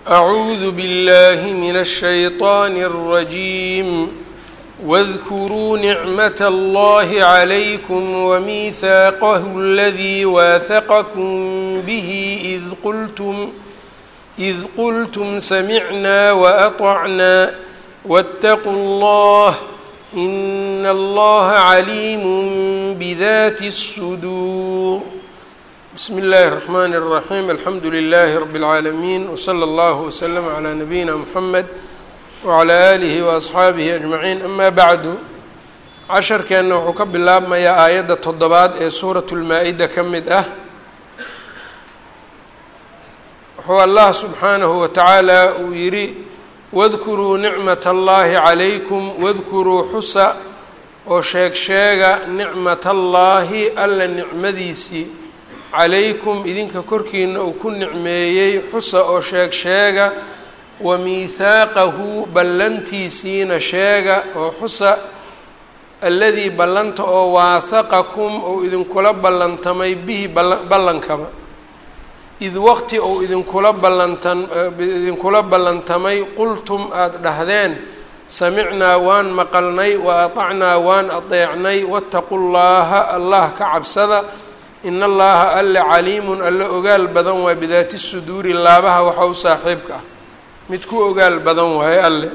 أعوذ بالله من الشيطان الرجيم واذكروا نعمة الله عليكم وميثاقه الذي واثقكم به إذ قلتم إذ قلتم سمعنا وأطعنا واتقوا الله إن الله عليم بذات الصدور بسم الله الرحمن الرحيم الحمد لله رب العالمين وصلى الله وسلم على نبينا محمد وعلى آله وأصxaabihi أجمعين أما bعdu casharkeenna wuxuu ka bilaabmayaa aayadda toddobaad ee suuraة الmaa-ida ka mid ah wuxuu allah subxaanahu watacaala uu yidhi wadkuruu nicmat اllahi عalaykum wadkuruu xusa oo sheeg sheega nicmat allaahi alla nicmadiisii calaykum idinka korkiina uu ku nicmeeyey xusa oo sheeg sheega wa miithaaqahu ballantiisiina sheega oo xusa alladii ballanta oo waahaqakum ou idinkula ballantamay bihi ballankaba id waqti ou idinkula ballantan idinkula ballantamay qultum aada dhahdeen samicnaa waan maqalnay wa atacnaa waan adeecnay waataqu llaaha allah ka cabsada in allaha alle caliimun alle ogaal badan waa bidaati suduuri laabaha waxa u saaxiibka ah mid ku ogaal badan waaye alle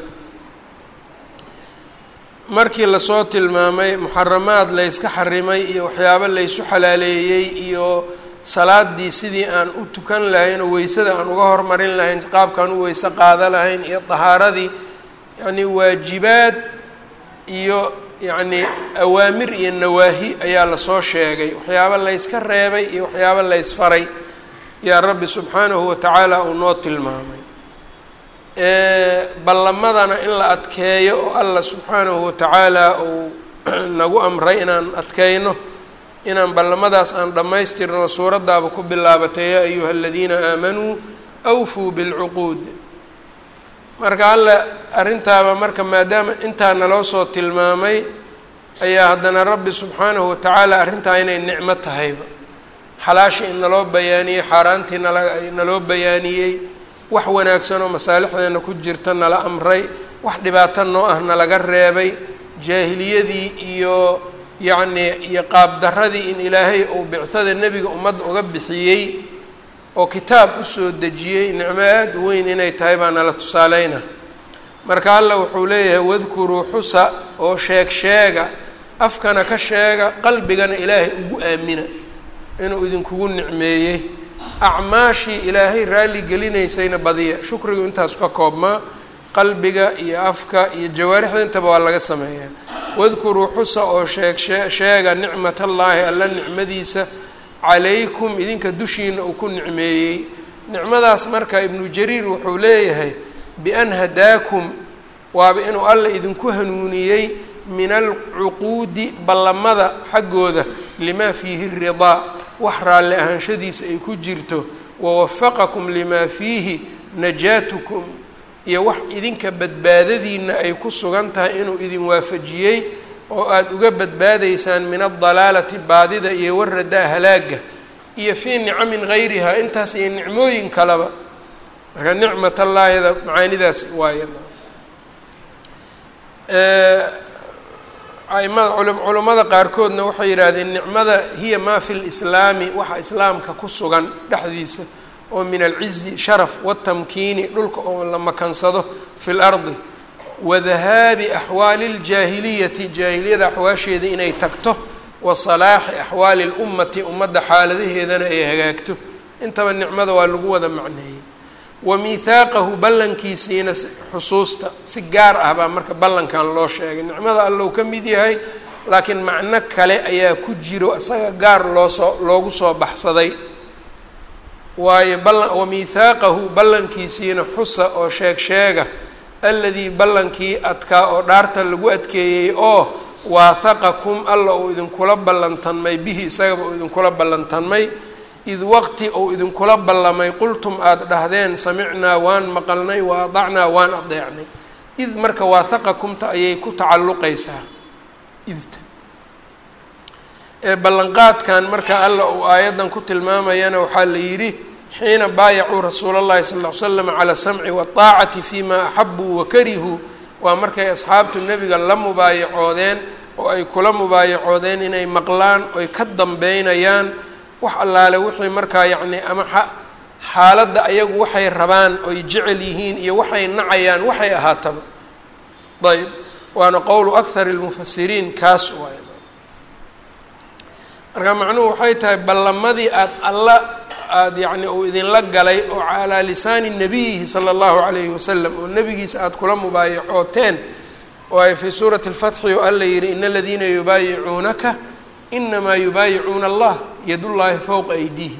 markii lasoo tilmaamay muxaramaad layska xarimay iyo waxyaabo laysu xalaaleeyey iyo salaadii sidii aan u tukan lahayn oo weysada aan uga hormarin lahayn qaabkaan u weyse qaada lahayn iyo dahaaradii yacnii waajibaad iyo yacnii awaamir iyo nawaahi ayaa lasoo sheegay waxyaabo layska reebay iyo waxyaabo laysfaray yaa rabbi subxaanahu watacaala uu noo tilmaamay ballamadana in la adkeeyo oo allah subxaanahu watacaala uu nagu amray inaan adkeyno inaan ballamadaas aan dhammaystirno suuraddaaba ku bilaabatay yaa ayuha aladiina aamanuu awfuu bilcuquud marka alle arrintaaba marka maadaama intaa naloo soo tilmaamay ayaa haddana rabbi subxaanahu watacaala arrintaa inay nicmo tahayba xalaashii in naloo bayaaniyey xaaraantii nala naloo bayaaniyey wax wanaagsan oo masaalixdeena ku jirta nala amray wax dhibaato noo ah nalaga reebay jaahiliyadii iyo yacnii iyo qaabdaradii in ilaahay uu bicada nebiga ummadda uga bixiyey oo kitaab usoo dejiyey nicmo aada u weyn inay tahay baa nala tusaaleyna marka allah wuxuu leeyahay wadkuruu xusa oo sheeg sheega afkana ka sheega qalbigana ilaahay ugu aamina inuu idinkugu nicmeeyey acmaashii ilaahay raalli gelinaysayna badiya shukrigu intaas ka koobmaa qalbiga iyo afka iyo jawaarixda intaba waa laga sameeyaa wadkuruu xusa oo sheeg sheega nicmat allaahi alla nicmadiisa calaykum idinka dushiina uu ku nicmeeyey nicmadaas marka ibnu jariir wuxuu leeyahay bian hadaakum waaba inuu alla idinku hanuuniyey min alcuquudi ballamada xaggooda limaa fiihi ridaa wax raalli ahaanshadiisa ay ku jirto wawafaqakum limaa fiihi najaatukum iyo wax idinka badbaadadiina ay ku sugan tahay inuu idin waafajiyey oo aada uga badbaadaysaan min adalaalati baadida iyo waradaa halaaga iyo fii nicamin gayrihaa intaas iyo nicmooyin kaleba marka nicmat allaahida macaanidaas waaya aimada culummada qaarkoodna waxay yidhaahdeen nicmada hiya maa fi lislaami waxa islaamka ku sugan dhexdiisa oo min alcizi sharaf watamkiini dhulka oo la makansado fi lardi wadahaabi axwaali ljaahiliyati jaahiliyada axwaasheeda inay tagto wa salaaxi axwaali lummati ummadda xaaladaheedana ay hagaagto intaba nicmada waa lagu wada macneeyey wa miithaaqahu ballankiisiina xusuusta si gaar ah baa marka ballankan loo sheegay nicmada allow ka mid yahay laakiin macno kale ayaa ku jiro isaga gaar loosoo loogu soo baxsaday waayo balla wa miithaaqahu ballankiisiina xusa oo sheeg sheega alladii ballankii adkaa oo dhaarta lagu adkeeyey oo waahaqakum alla uu idinkula ballantanmay bihi isagaba uu idinkula ballantanmay id waqti uu idinkula ballamay qultum aada dhahdeen samicnaa waan maqalnay wa adacnaa waan adeecnay id marka waahaqakumta ayay ku tacalluqaysaa idta ee ballanqaadkan marka alla uu aayaddan ku tilmaamayana waxaa la yidhi xiina baayacuu rasuula اllahi sal ll ly slam calى samci wاطaacati fima axabuu wakarihuu waa markay asxaabtu nebiga la mubaayacoodeen oo ay kula mubaayacoodeen inay maqlaan oy ka dambeynayaan wax allaale wixii markaa yacni ama xaaladda ayagu waxay rabaan oy jecel yihiin iyo waxay nacayaan waxay ahaataba ayb waana qowlu akhar اlmufasiriin kaas waay marka macnuhu waxay tahay ballamadii aada alla aada yacni uu idinla galay oo calaa lisaani nabiyihi sala allahu calayhi wasalam oo nebigiisa aada kula mubaayacooteen oo ay fii suurati اlfatxi oo alla yihi in aladiina yubaayicuunaka inamaa yubaayicuuna allah yadullaahi fowqa aydiihim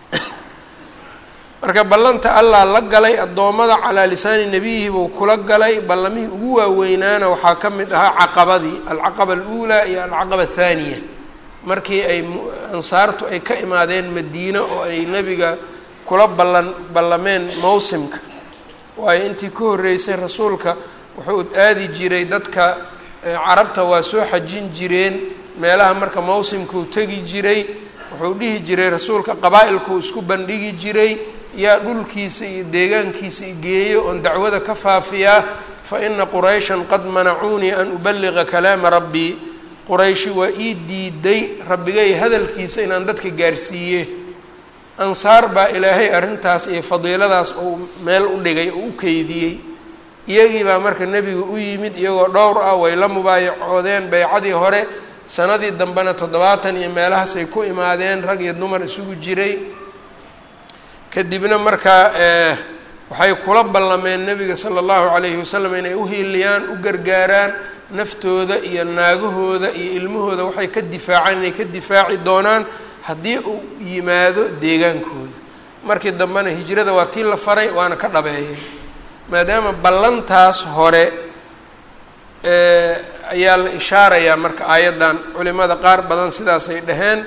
marka ballanta allah la galay addoommada calaa lisaani nebiyihi buu kula galay ballamihii ugu waaweynaana waxaa ka mid ahaa caqabadii alcaqaba aluulaa iyo alcaqaba athaaniya markii ay ansaartu ay ka imaadeen madiine oo ay nebiga kula ballan ballameen mawsimka waayo intii ka horreysay rasuulka wuxuu aadi jiray dadka carabta waa soo xajin jireen meelaha marka mawsimkuu tegi jiray wuxuu dhihi jiray rasuulka qabaa-ilkuu isku bandhigi jiray yaa dhulkiisa iyo deegaankiisa igeeyo oon dacwada ka faafiyaa fa ina qurayshan qad manacuunii an ubaliqa kalaama rabbii qurayshi waa ii diiday rabbigay hadalkiisa inaan dadka gaarsiiye ansaar baa ilaahay arrintaas iyo fadiiladaas uu meel u dhigay oo u keydiyey iyagii baa marka nebiga u yimid iyagoo dhowr ah way la mubaayacoodeen baycadii hore sanadii dambena toddobaatan iyo meelahaas ay ku imaadeen rag iyo dumar isugu jiray kadibna markaa waxay kula ballameen nebiga sala allahu calayhi wasalam inay u hiiliyaan u gargaaraan naftooda iyo naagahooda iyo ilmahooda waxay ka difaacaan inay ka difaaci doonaan haddii uu yimaado deegaankooda markii dambena hijrada waa tii la faray waana ka dhabeeyeen maadaama ballantaas hore ayaa la ishaarayaa marka aayaddan culimada qaar badan sidaasay dhaheen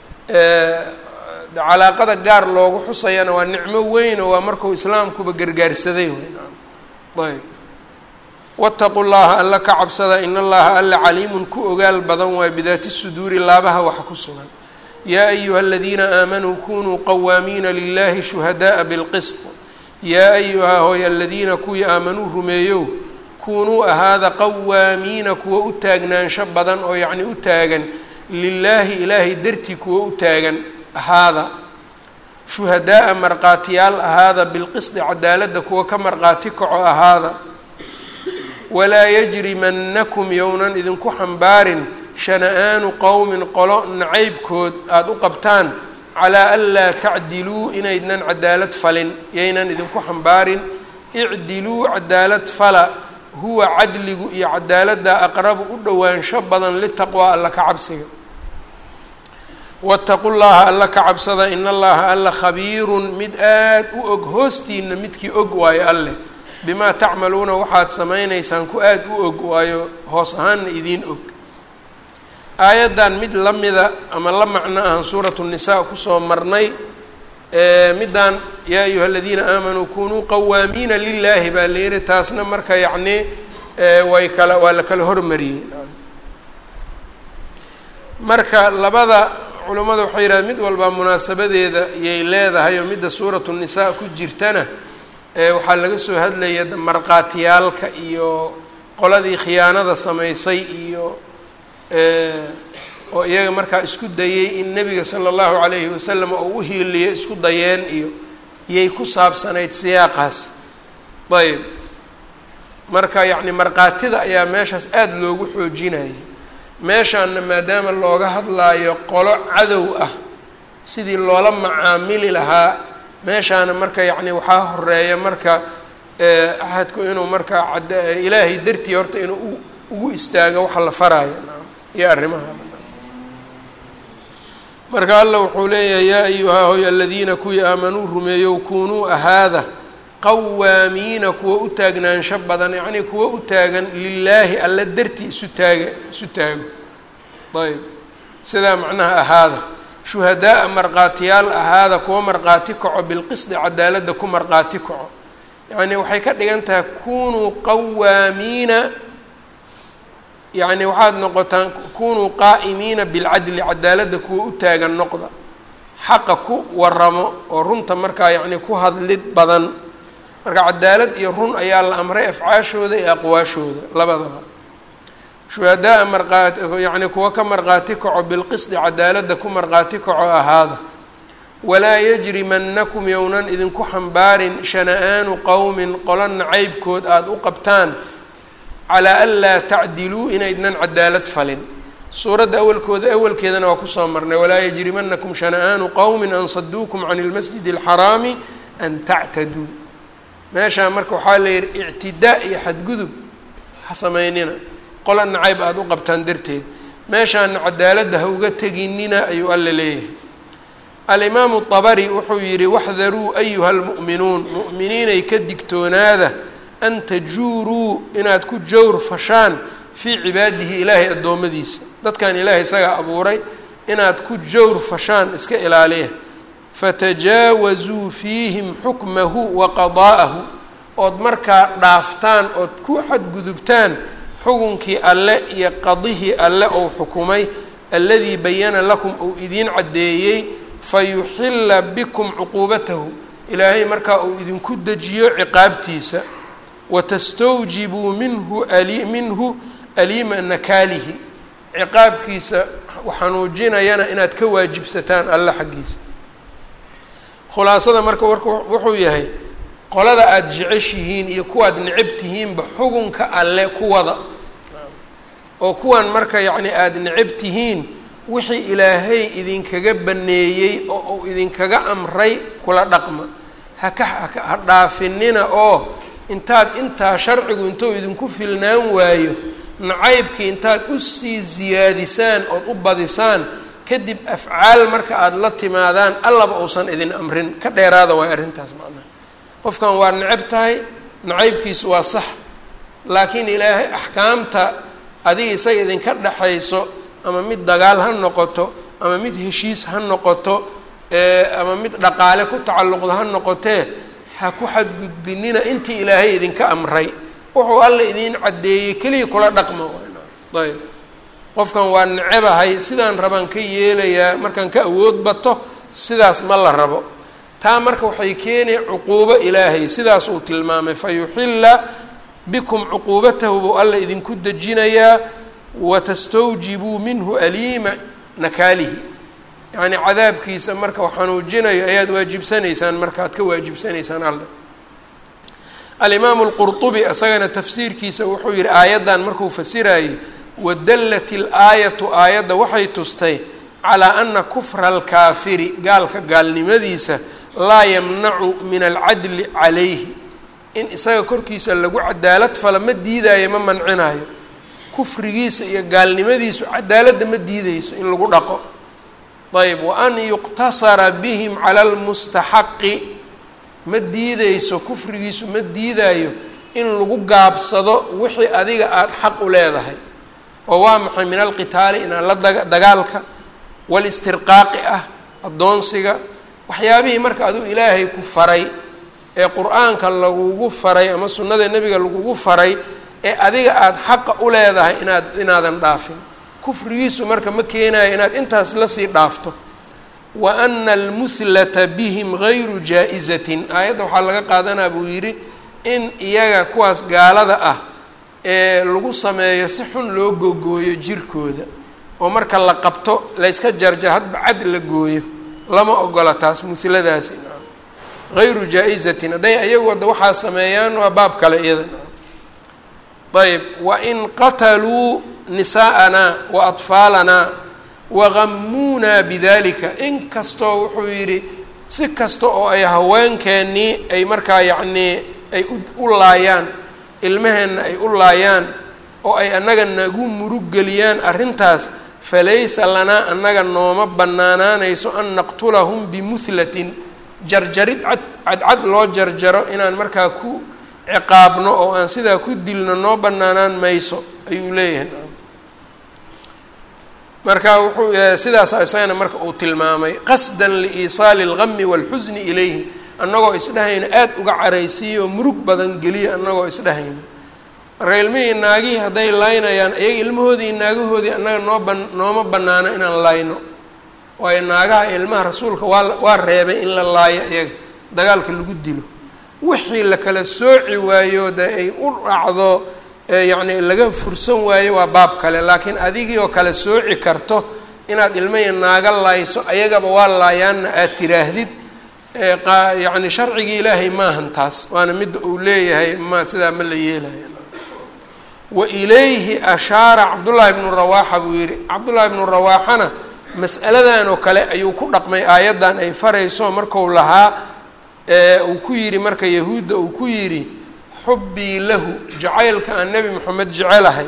calaaqada gaar loogu xusayana waa nicmo weyn oo waa markuu islaamkuba gargaarsaday ayb waataqu llaha alla ka cabsada in allaha alla caliimun ku ogaal badan waay bidaati suduuri laabaha waxa ku sugan yaa ayuha aladiina aamanuu kunuu qawaamiina lilahi shuhadaءa bilqisط yaa ayuha hooy aladiina kuwii aamanuu rumeeyow kunuu ahaada qawaamiina kuwa u taagnaansho badan oo yacni u taagan lilaahi ilaahay dartii kuwa u taagan ahaada shuhadaaa markhaatiyaal ahaada bilqisdi cadaaladda kuwa ka markhaati kaco ahaada walaa yajrimanakum yownan idinku xambaarin shana-aanu qowmin qolo nacaybkood aada u qabtaan calaa an laa tacdiluu inaydnan cadaalad falin yaynan idinku xambaarin icdiluu cadaalad fala huwa cadligu iyo cadaaladda aqrabu u dhowaansho badan litaqwaa alla ka cabsiga waataqu llaha alla ka cabsada in allaha alla khabiirun mid aada u og hoostiina midkii og waayo alleh bimaa tacmaluuna waxaad samaynaysaan ku aada u og waayo hoos ahaanna idiin og aayaddan mid la mida ama la macno ahan suuratu nisaa kusoo marnay middan yaa ayuha aladiina aamanuu kunuu qawaamiina lilaahi baa la yihi taasna marka yacni way kala waa la kala hormariyey marka labada culimmada waxay yidhahdeen mid walbaa munaasabadeeda yay leedahay oo midda suuratu nisaa ku jirtana waxaa laga soo hadlaya markhaatiyaalka iyo qoladii khiyaanada samaysay iyo oo iyaga markaa isku dayey in nebiga sala allahu calayhi wasalam oo u hiiliyo isku dayeen iyo iyay ku saabsanayd siyaaqaas ayb marka yacni markhaatida ayaa meeshaas aada loogu xoojinayay meeshaanna maadaama looga hadlaayo qolo cadow ah sidii loola macaamili lahaa meeshaana marka yacni waxaa horeeya marka axadku inuu marka ad ilaahay dartii horta inuu ugu istaago waxa la faraayo iyo arrimaha marka alla wuxuu leeyahay yaa ayuhaa hoy aladiina kuwii aamanuu rumeeyow kunuu ahaada qawaamiina kuwa u taagnaansho badan yacnii kuwa u taagan lilaahi alla dartii isu taaga isu taago ayb sidaa macnaha ahaada shuhadaaa markhaatiyaal ahaada kuwa markhaati kaco bilqisdi cadaaladda ku markhaati kaco yacnii waxay ka dhigan tahay kunuu qawaamiina yacni waxaad noqotaan kunuu qaa'imiina bilcadli cadaaladda kuwa u taagan noqda xaqa ku waramo oo runta markaa yacni ku hadlid badan marka cadaalad iyo run ayaa la amray afcaashooda iyo aqwaashooda labadaba shuhadaa marqaati yacni kuwa ka markhaati kaco bilqisdi cadaaladda ku markhaati kaco ahaada walaa yajrimanakum yownan idinku xambaarin shana-aanu qowmin qolo nacaybkood aada u qabtaan calaa an laa tacdiluu inaydnan cadaalad falin suuradda awalkooda awalkeedana waa kusoo marnay walaa yajrimanakum shana-aanu qowmin an saduukum can ilmasjidi alxaraami an tactaduu meeshaa marka waxaa la yihi ictidaa iyo xadgudub ha sameynina qola nacayb aada u qabtaan darteed meeshaana cadaaladda ha uga teginina ayuu alla leeyahay alimaamu dabari wuxuu yidhi waxdaruu ayuha almu'minuun mu'miniinay ka digtoonaada an tajuuruu inaad ku jawr fashaan fii cibaadihi ilaahay addoommadiisa dadkan ilaahay isagaa abuuray inaad ku jawr fashaan iska ilaaliya fatajaawazuu fiihim xukmahu wa qadaa'ahu ood markaa dhaaftaan ood ku xadgudubtaan xukunkii alle iyo qadihii alle ou xukumay alladii bayana lakum uu idiin caddeeyey fayuxilla bikum cuquubatahu ilaahay markaa uu idinku dejiyo ciqaabtiisa watastawjibuu minhu ali minhu aliima nakaalihi ciqaabkiisa xanuujinayana inaad ka waajibsataan alle xaggiisa khulaasada marka warka wuxuu yahay qolada aada jeceshihiin iyo kuwaad necab tihiinba xukunka alle kuwada oo kuwan marka yacni aada necab tihiin wixii ilaahay idinkaga baneeyey oo uu idinkaga amray kula dhaqma haka ha dhaafinina oo intaad intaa sharcigu intuu idinku filnaan waayo nacaybkii intaad usii siyaadisaan ood u badisaan kadib afcaal marka aada la timaadaan allaba uusan idin amrin ka dheeraada waay arrintaas macnaha qofkan waa necab tahay nacaybkiisu waa sax laakiin ilaahay axkaamta adiga isaga idinka dhexayso ama mid dagaal ha noqoto ama mid heshiis ha noqoto ama mid dhaqaale ku tacalluqda ha noqotee ha ku xadgudbinina intii ilaahay idinka amray wuxuu alla idiin caddeeyey keliya kula dhaqma ayb qofkan waa necebahay sidaan rabaan ka yeelayaa markaan ka awood bato sidaas ma la rabo taa marka waxay keenay cuquubo ilaahay sidaas uu tilmaamay fa yuxilla bikum cuquubatahu buu alla idinku dejinayaa watastawjibuu minhu aliima nakaalihi yacnii cadaabkiisa marka xanuujinayo ayaad waajibsanaysaan markaad ka waajibsanaysaan alle alimaamu lqurطubi isagana tafsiirkiisa wuxuu yihi aayaddan markuu fasirayey wadallat ilaayatu aayadda waxay tustay calaa ana kufra alkaafiri gaalka gaalnimadiisa laa yamnacu min alcadli calayhi in isaga korkiisa lagu cadaalad fala ma diidaayo ma mancinayo kufrigiisa iyo gaalnimadiisu cadaaladda ma diideyso in lagu dhaqo ayb wa an yuqtasara bihim cala almustaxaqi ma diideyso kufrigiisu ma diidaayo in lagu gaabsado wixii adiga aada xaq u leedahay oo waa maxay min alqitaali inaan la daga dagaalka walistirqaaqi ah addoonsiga waxyaabihii marka aduu ilaahay ku faray ee qur-aanka lagugu faray ama sunnada nebiga lagugu faray ee adiga aada xaqa u leedahay inaad inaadan dhaafin kufrigiisu marka ma keenayo inaad intaas lasii dhaafto wa ana almuhlata bihim gayru jaa-izatin aayadda waxaa laga qaadanaa buu yidhi in iyaga kuwaas gaalada ah ee lagu sameeyo si xun loo gogooyo jirkooda oo marka la qabto layska jarja hadba cad la gooyo lama ogola taas muhladaasi gayru jaa-izatin hadday ayagu hadda waxaa sameeyaan waa baab kale iyada ayb wain qataluu nisaa'anaa wa atfaalanaa wagamuunaa bidalika in kastoo wuxuu yidhi si kasta oo ay haweenkeennii ay markaa yacnii ay u laayaan ilmaheenna ay u laayaan oo ay annaga nagu muruggeliyaan arrintaas falaysa lanaa annaga nooma bannaanaanayso an naqtulahum bimuhlatin jarjarid cad cadcad loo jarjaro inaan markaa ku ciqaabno oo aan sidaa ku dilno noo bannaanaan mayso ayuu leeyahay marka wuxuu sidaas isagana marka uu tilmaamay qasdan liiisaali اlgami wاlxusni ilayhim annagoo isdhahayna aada uga caraysiiya oo murug badan geliya annagoo isdhahayna marka ilmihii naagihii hadday laynayaan iyaga ilmahoodii naagahoodii annaga noo ban nooma bannaano inaan layno waayo naagaha ilmaha rasuulka waa waa reebay in la laayo iyaga dagaalka lagu dilo wixii la kala sooci waayo de ay u dhacdo yacni laga fursan waayo waa baab kale laakiin adigii oo kala sooci karto inaad ilmaya naaga laayso ayagaba waa laayaanna aad tiraahdid yacni sharcigii ilaahay maahan taas waana midda uu leeyahay ma sidaa ma la yeelaya wa ilayhi ashaara cabdullaahi bnu rawaaxa buu yidhi cabdullaahi bnu rawaaxana mas'aladan oo kale ayuu ku dhaqmay aayaddan ay farayso marku lahaa uu ku yidhi marka yahuudda uu ku yidhi xubbii lahu jacaylka aan nebi moxamed jecelahay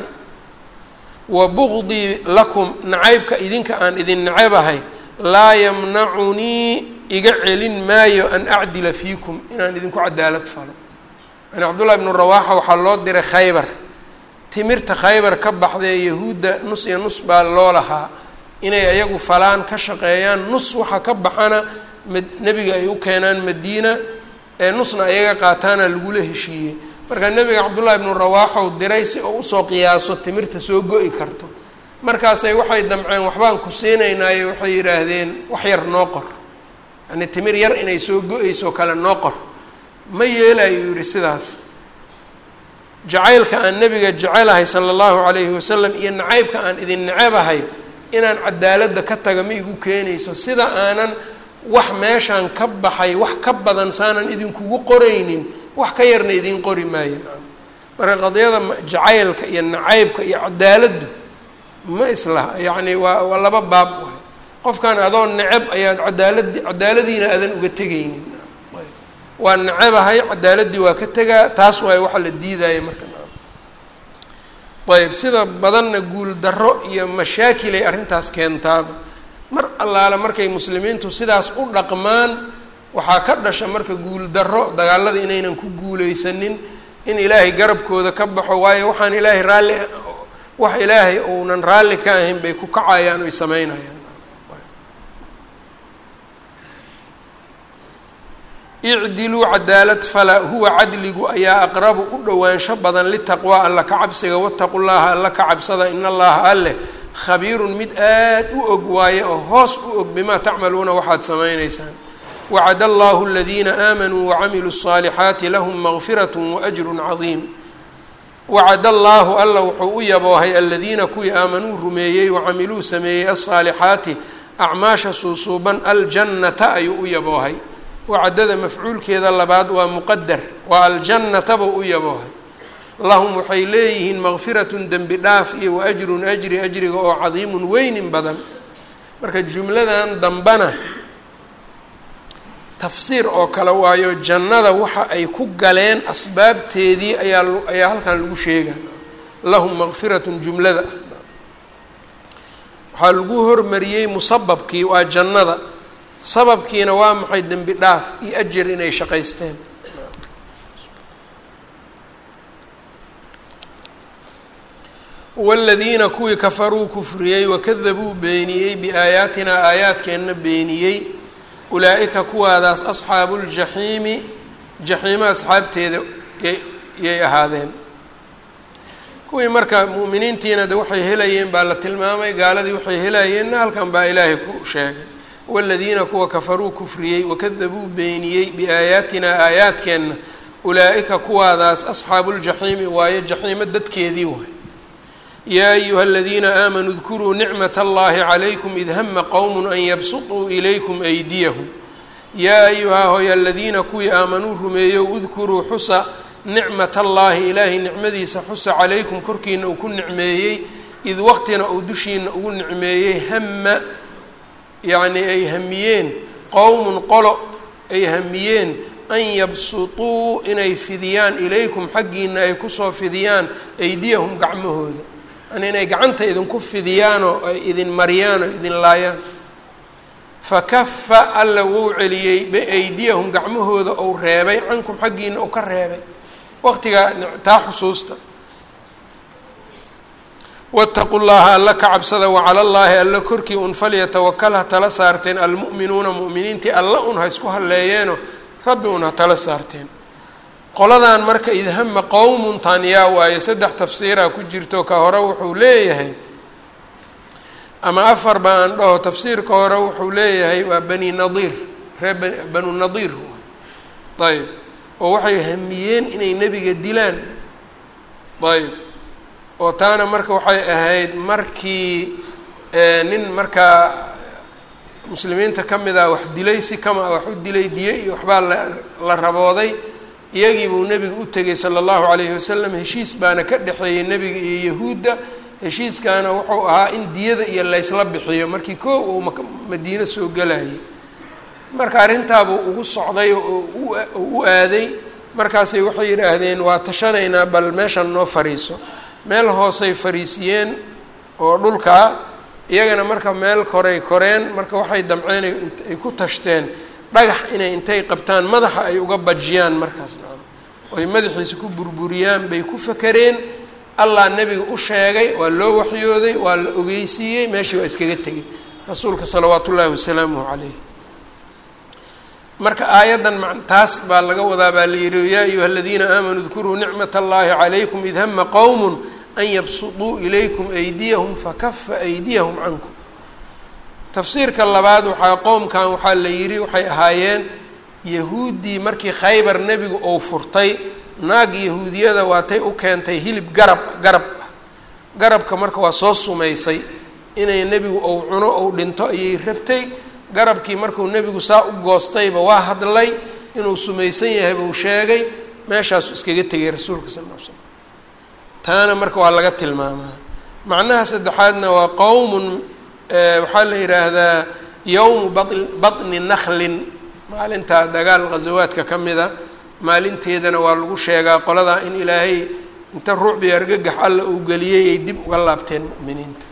wa bugdii lakum nacaybka idinka aan idin nacabahay laa yamnacunii iga celin maayo an acdila fiikum inaan idinku cadaalad falo yani cabdullahi bnu rawaaxa waxaa loo diray khaybar timirta khaybar ka baxdae yahuudda nus iyo nus baa loo lahaa inay ayagu falaan ka shaqeeyaan nus waxa ka baxana nebiga ay u keenaan madiina ee nusna ayaga qaataana lagula heshiiyey marka nebiga cabdullaahi bnu rawaaxow diray si oo usoo qiyaaso timirta soo go-i karto markaasay waxay damceen waxbaan ku siinaynaayo waxay yidhaahdeen wax yar noo qor yani timir yar inay soo go-eyso kale noo qor ma yeelayo yihi sidaas jacaylka aan nebiga jecelahay sala allahu calayhi wasalam iyo nacaybka aan idin nacabahay inaan cadaaladda ka taga ma igu keenayso sida aanan wax meeshaan ka baxay wax ka badan saanan idinkugu qoraynin wax ka yarna idiin qori maayo marka qadiyada jacaylka iyo nacaybka iyo cadaaladdu ma islaha yacni waa waa laba baab waay qofkan adoo necab ayaad cadaaladi cadaaladiina aadan uga tegaynin waa nacabahay cadaaladdii waa ka tegaa taas waay waxa la diidaya marka ayb sida badanna guul darro iyo mashaakilay arrintaas keentaaba mar allaale markay muslimiintu sidaas u dhaqmaan waxaa ka dhasha marka guul darro dagaalada inaynan ku guuleysanin in ilaahay garabkooda ka baxo waayo waxaan ilaahay raalli wax ilaahay uunan raalli ka ahayn bay ku kacayaan oy sameynayaan icdiluu cadaalad fala huwa cadligu ayaa aqrabu u dhowaansho badan litaqwaa alla ka cabsiga wataqu llaha alla ka cabsada in allaha alleh khabiirun mid aad u og waaye oo hoos u og bimaa tacmaluuna waxaad samaynaysaan wacad allahu aladiina aamanuu wacamiluu الصaalixaati lahum maqfirat waajru cadiim wacad allaahu alla wuxuu u yaboohay aladiina kuwii aamanuu rumeeyey wacamiluu sameeyey alصaalixaati acmaasha suusuuban aljannata ayuu u yaboohay wacadada mafcuulkeeda labaad waa muqadar waa aljannata buu u yaboohay lahum waxay leeyihiin maqfiratun dembi dhaaf iyo wa ajrun ajri ajriga oo cadiimun weynin badan marka jumladan dambana tafsiir oo kale waayo jannada waxa ay ku galeen asbaabteedii ayaa ayaa halkan lagu sheegaa lahum maqfiratun jumlada waxaa lagu hormariyey musababkii waa jannada sababkiina waa maxay dembi dhaaf iyo ajar inay shaqaysteen waladiina kuwii kafaruu kufriyey wakadabuu beeniyey biaayaatinaa aayaadkeenna beeniyey ulaa-ika kuwaadaas asxaabu ljaxiimi jaxiimo asxaabteeda yay ahaadeen kuwii marka mu'miniintiina de waxay helayeen baa la tilmaamay gaaladii waxay helayeenna halkan baa ilaahay ku sheegay waladiina kuwa kafaruu kufriyey wakadabuu beeniyey biaayaatinaa aayaadkeenna ulaa-ika kuwaadaas asxaabu ljaxiimi waayo jaxiimo dadkeedii waay yaa ayuha aladiina aamanuu dkuruu nicmat allahi calaykum id hama qowm an yabsutuu ilaykum aydiyahum yaa ayuhaa hoy aladiina kuwii aamanuu rumeeyow udkuruu xusa nicmat allaahi ilaahay nicmadiisa xusa calaykum korkiina uu ku nicmeeyey id waqtina uu dushiina ugu nicmeeyey hama yacni ay hamiyeen qowmun qolo ay hamiyeen an yabsutuu inay fidiyaan ilaykum xaggiina ay kusoo fidiyaan aydiyahum gacmahooda yani inay gacanta idinku fidiyaanoo ay idin mariyaan oo idin laayaan fakafa alla wou celiyey biaydiyahum gacmahooda ou reebay cankum xaggiina ou ka reebay waqtigaa taa xusuusta waataqu llaha alla ka cabsada wacala llaahi alla korkii un falyatawakal ha tala saarteen almu'minuuna mu'miniintii alla un ha isku halleeyeeno rabbi un ha tala saarteen qoladan marka idhama qowmun taan yaa waaye saddex tafsiiraa ku jirto ka hore wuxuu leeyahay ama afar ba aan dhaho tafsiirka hore wuxuu leeyahay waa bani nadiir reer bani banu nadiir ayb oo waxay hamiyeen inay nebiga dilaan ayb oo taana marka waxay ahayd markii nin markaa muslimiinta ka mid ah wax dilay si kama wax u dilay diye iyo waxbaa la la rabooday iyagii buu nebiga u tegay sala allahu calayhi wasalam heshiis baana ka dhexeeyey nebiga iyo yahuudda heshiiskaana wuxuu ahaa in diyada iyo laysla bixiyo markii koo uu madiino soo gelayay marka arrintaabuu ugu socday oo u aaday markaasay waxay yidhaahdeen waa tashanaynaa bal meeshan noo fariiso meel hoosay fariisiyeen oo dhulkaa iyagana marka meel koray koreen marka waxay damceen ay ku tashteen dhagax inay intay qabtaan madaxa ay uga bajiyaan markaas nacam oy madaxiisa ku burburiyaan bay ku fakereen allah nebiga u sheegay waa loo waxyooday waa la ogeysiiyey meeshii waa iskaga tegay rasuulka salawaatu ullaahi wasalaamuhu calayh marka aayaddan ma taas baa laga wadaa baa la yihi yaa ayuha aladiina aamanuu dkuruu nicmat allahi calaykum id hama qowm an yabsuduu ilaykum aydiyahum fakafa aydiyahum cankum tafsiirka labaad waxaa qowmkan waxaa la yidhi waxay ahaayeen yahuuddii markii khaybar nebigu ou furtay naag yahuudiyada waatay u keentay hilib garab garab ah garabka marka waa soo sumaysay inay nebigu ou cuno ou dhinto ayay rabtay garabkii markuu nebigu saa u goostayba waa hadlay inuu sumaysan yahay buu sheegay meeshaasu iskaga tegay rasuulka sal ll l slam taana marka waa laga tilmaamaa macnaha saddexaadna waa qowmun waxaa la yidhaahdaa yowmu ba batni naklin maalinta dagaal ghasawaadka ka mida maalinteedana waa lagu sheegaa qoladaa in ilaahay inta ruucbi argagax alla uu geliyey ay dib uga laabteen mu'miniinta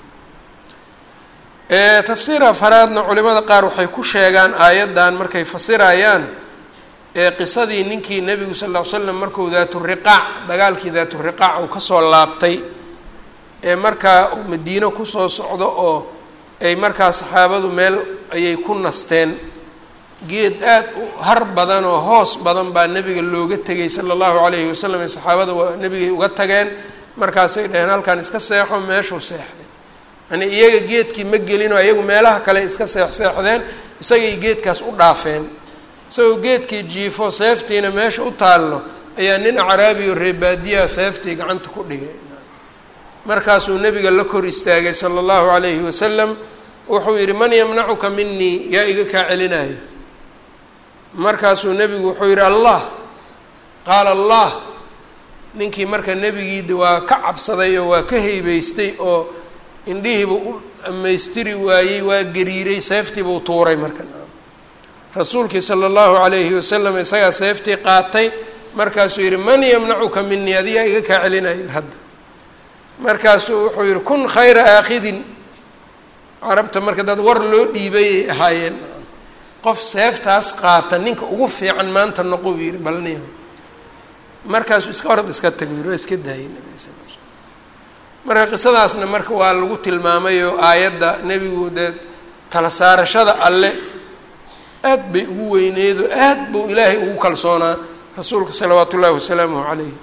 tafsiir afaraadna culimada qaar waxay ku sheegaan aayaddan markay fasirayaan qisadii ninkii nebigu sal ll ly slam markuu daaturiqaac dagaalkii daaturiqaac uu kasoo laabtay ee markaa uu madiino kusoo socdo oo ay markaa saxaabadu meel ayay ku nasteen geed aad u har badan oo hoos badan baa nebiga looga tegay sala allahu calayhi wasalam ee saxaabada waa nebigay uga tageen markaasay dhaheen halkan iska seexo meeshuu seexday yani iyaga geedkii ma gelinoo iyagu meelaha kale iska seexseexdeen isagay geedkaas u dhaafeen isagoo geedkii jiifo seeftiina meesha u taallo ayaa nin acraabiyo reebaadiyaha seeftii gacanta ku dhigay markaasuu nebiga la kor istaagay sala allahu calayhi wasalam wuxuu yidhi man yamnacuka minii yaa iga kaa celinaya markaasuu nebigu wuxuu yidhi allah qaala allah ninkii marka nebigiida waa ka cabsaday oo waa ka haybeystay oo indhihiiba u dhammaystiri waayey waa gariiray seeftiibuu tuuray marka rasuulkii sala allahu calayhi wasalam isagaa seeftii qaatay markaasuu yidhi man yamnacuka minii adigaa iga kaa celinayo hadda markaasuu wuxuu yidhi kun khayra aakhidin carabta marka dad war loo dhiibayay ahaayeen qof seeftaas qaata ninka ugu fiican maanta noqo buu yidhi balniya markaasuu iska orod iska tago yidhi waa iska daayay nabiga sal l slam marka qisadaasna marka waa lagu tilmaamayoo aayadda nebigu dee tala saarashada alle aad bay ugu weyneedo aad buu ilaahay ugu kalsoonaa rasuulka salawaatu ullaahi wasalaamuhu calayh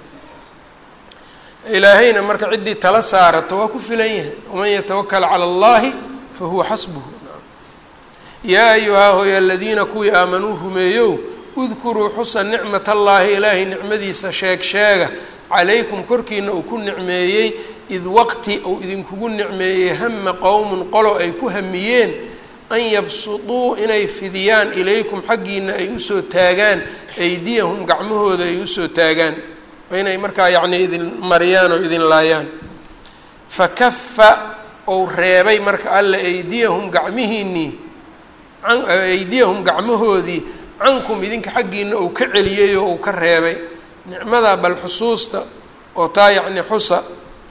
ilaahayna marka ciddii tala saarato waa ku filan yahay waman yatawakal cala allahi fa huwa xasbuhu yaa ayuhaa hooy aladiina kuwii aamanuu rumeeyow udkuruu xusa nicmat allaahi ilaahay nicmadiisa sheeg sheega calaykum korkiina uu ku nicmeeyey id waqti uu idinkugu nicmeeyey hama qowmun qolo ay ku hamiyeen an yabsuduu inay fidiyaan ilaykum xaggiina ay usoo taagaan aydiyahum gacmahooda ay usoo taagaan inay markaa yacni idin mariyaan oo idin laayaan fakafa ou reebay marka alle aydiyahum gacmihiinnii aydiyahum gacmahoodii cankum idinka xaggiina uu ka celiyey oo uu ka reebay nicmada bal xusuusta oo taa yacni xusa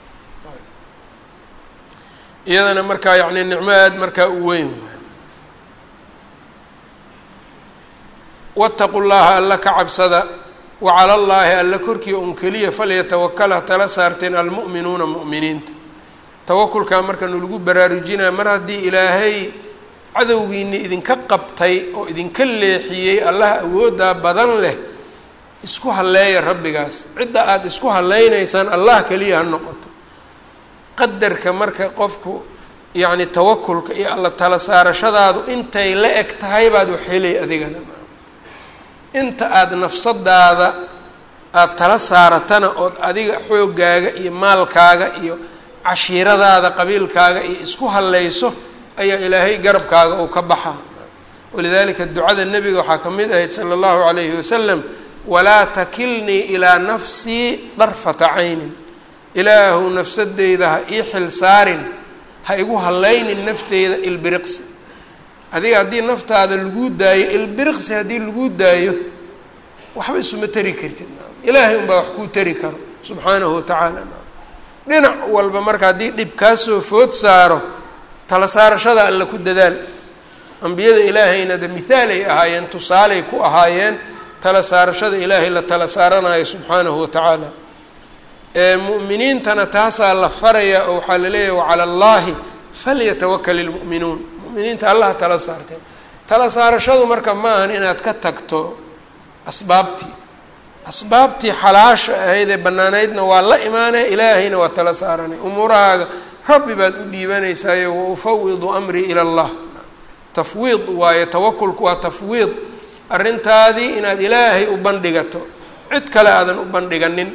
iyadana markaa yacni nicmo aada markaa u weyn waataqu llaha alla ka cabsada wacala llaahi alla korkii un keliya falyatawakala tala saarteen almu'minuuna mu'miniinta tawakulkaa marka nalagu baraarujinaya mar haddii ilaahay cadowgiini idinka qabtay oo idinka leexiyey allaha awooddaa badan leh isku halleeya rabbigaas cidda aada isku hallaynaysaan allah keliya ha noqoto qadarka marka qofku yacni tawakulka iyo alla tala saarashadaadu intay la eg tahay baad wax helay adigana inta aada nafsadaada aada tala saaratana ood adiga xooggaaga iyo maalkaaga iyo cashiiradaada qabiilkaaga iyo isku hallayso ayaa ilaahay garabkaaga uu ka baxaa walidalika ducada nebiga waxaa ka mid ahayd sala allahu calayhi wasalam walaa takilnii ilaa nafsii darfata caynin ilaahu nafsadeyda ha ii xil saarin ha igu hallaynin nafteyda ilbiriqsi adiga haddii naftaada laguu daayo ilbiriqsi haddii laguu daayo waxba isuma tari kartid ilaahay unbaa wax kuu tari karo subxaanahu watacaala dhinac walba marka haddii dhib kaa soo food saaro tala saarashada alla ku dadaal ambiyada ilaahayna de mithaalay ahaayeen tusaaley ku ahaayeen tala saarashada ilaahay la tala saaranayo subxaanahu watacaala mu'miniintana taasaa la faraya oo waxaa laleeyahay wacala allahi falyatawakal ilmu'minuun mu'miniinta allaha tala saarteen tala saarashadu marka ma ahan inaad ka tagto asbaabtii asbaabtii xalaasha ahayd ee banaanaydna waa la imaanaya ilaahayna waa tala saaranay umuurahaaga rabbi baad u dhiibanaysaayo wa ufawidu amrii ila allah tafwiid waayo tawakulku waa tafwiid arrintaadii inaad ilaahay u bandhigato cid kale aadan u bandhiganin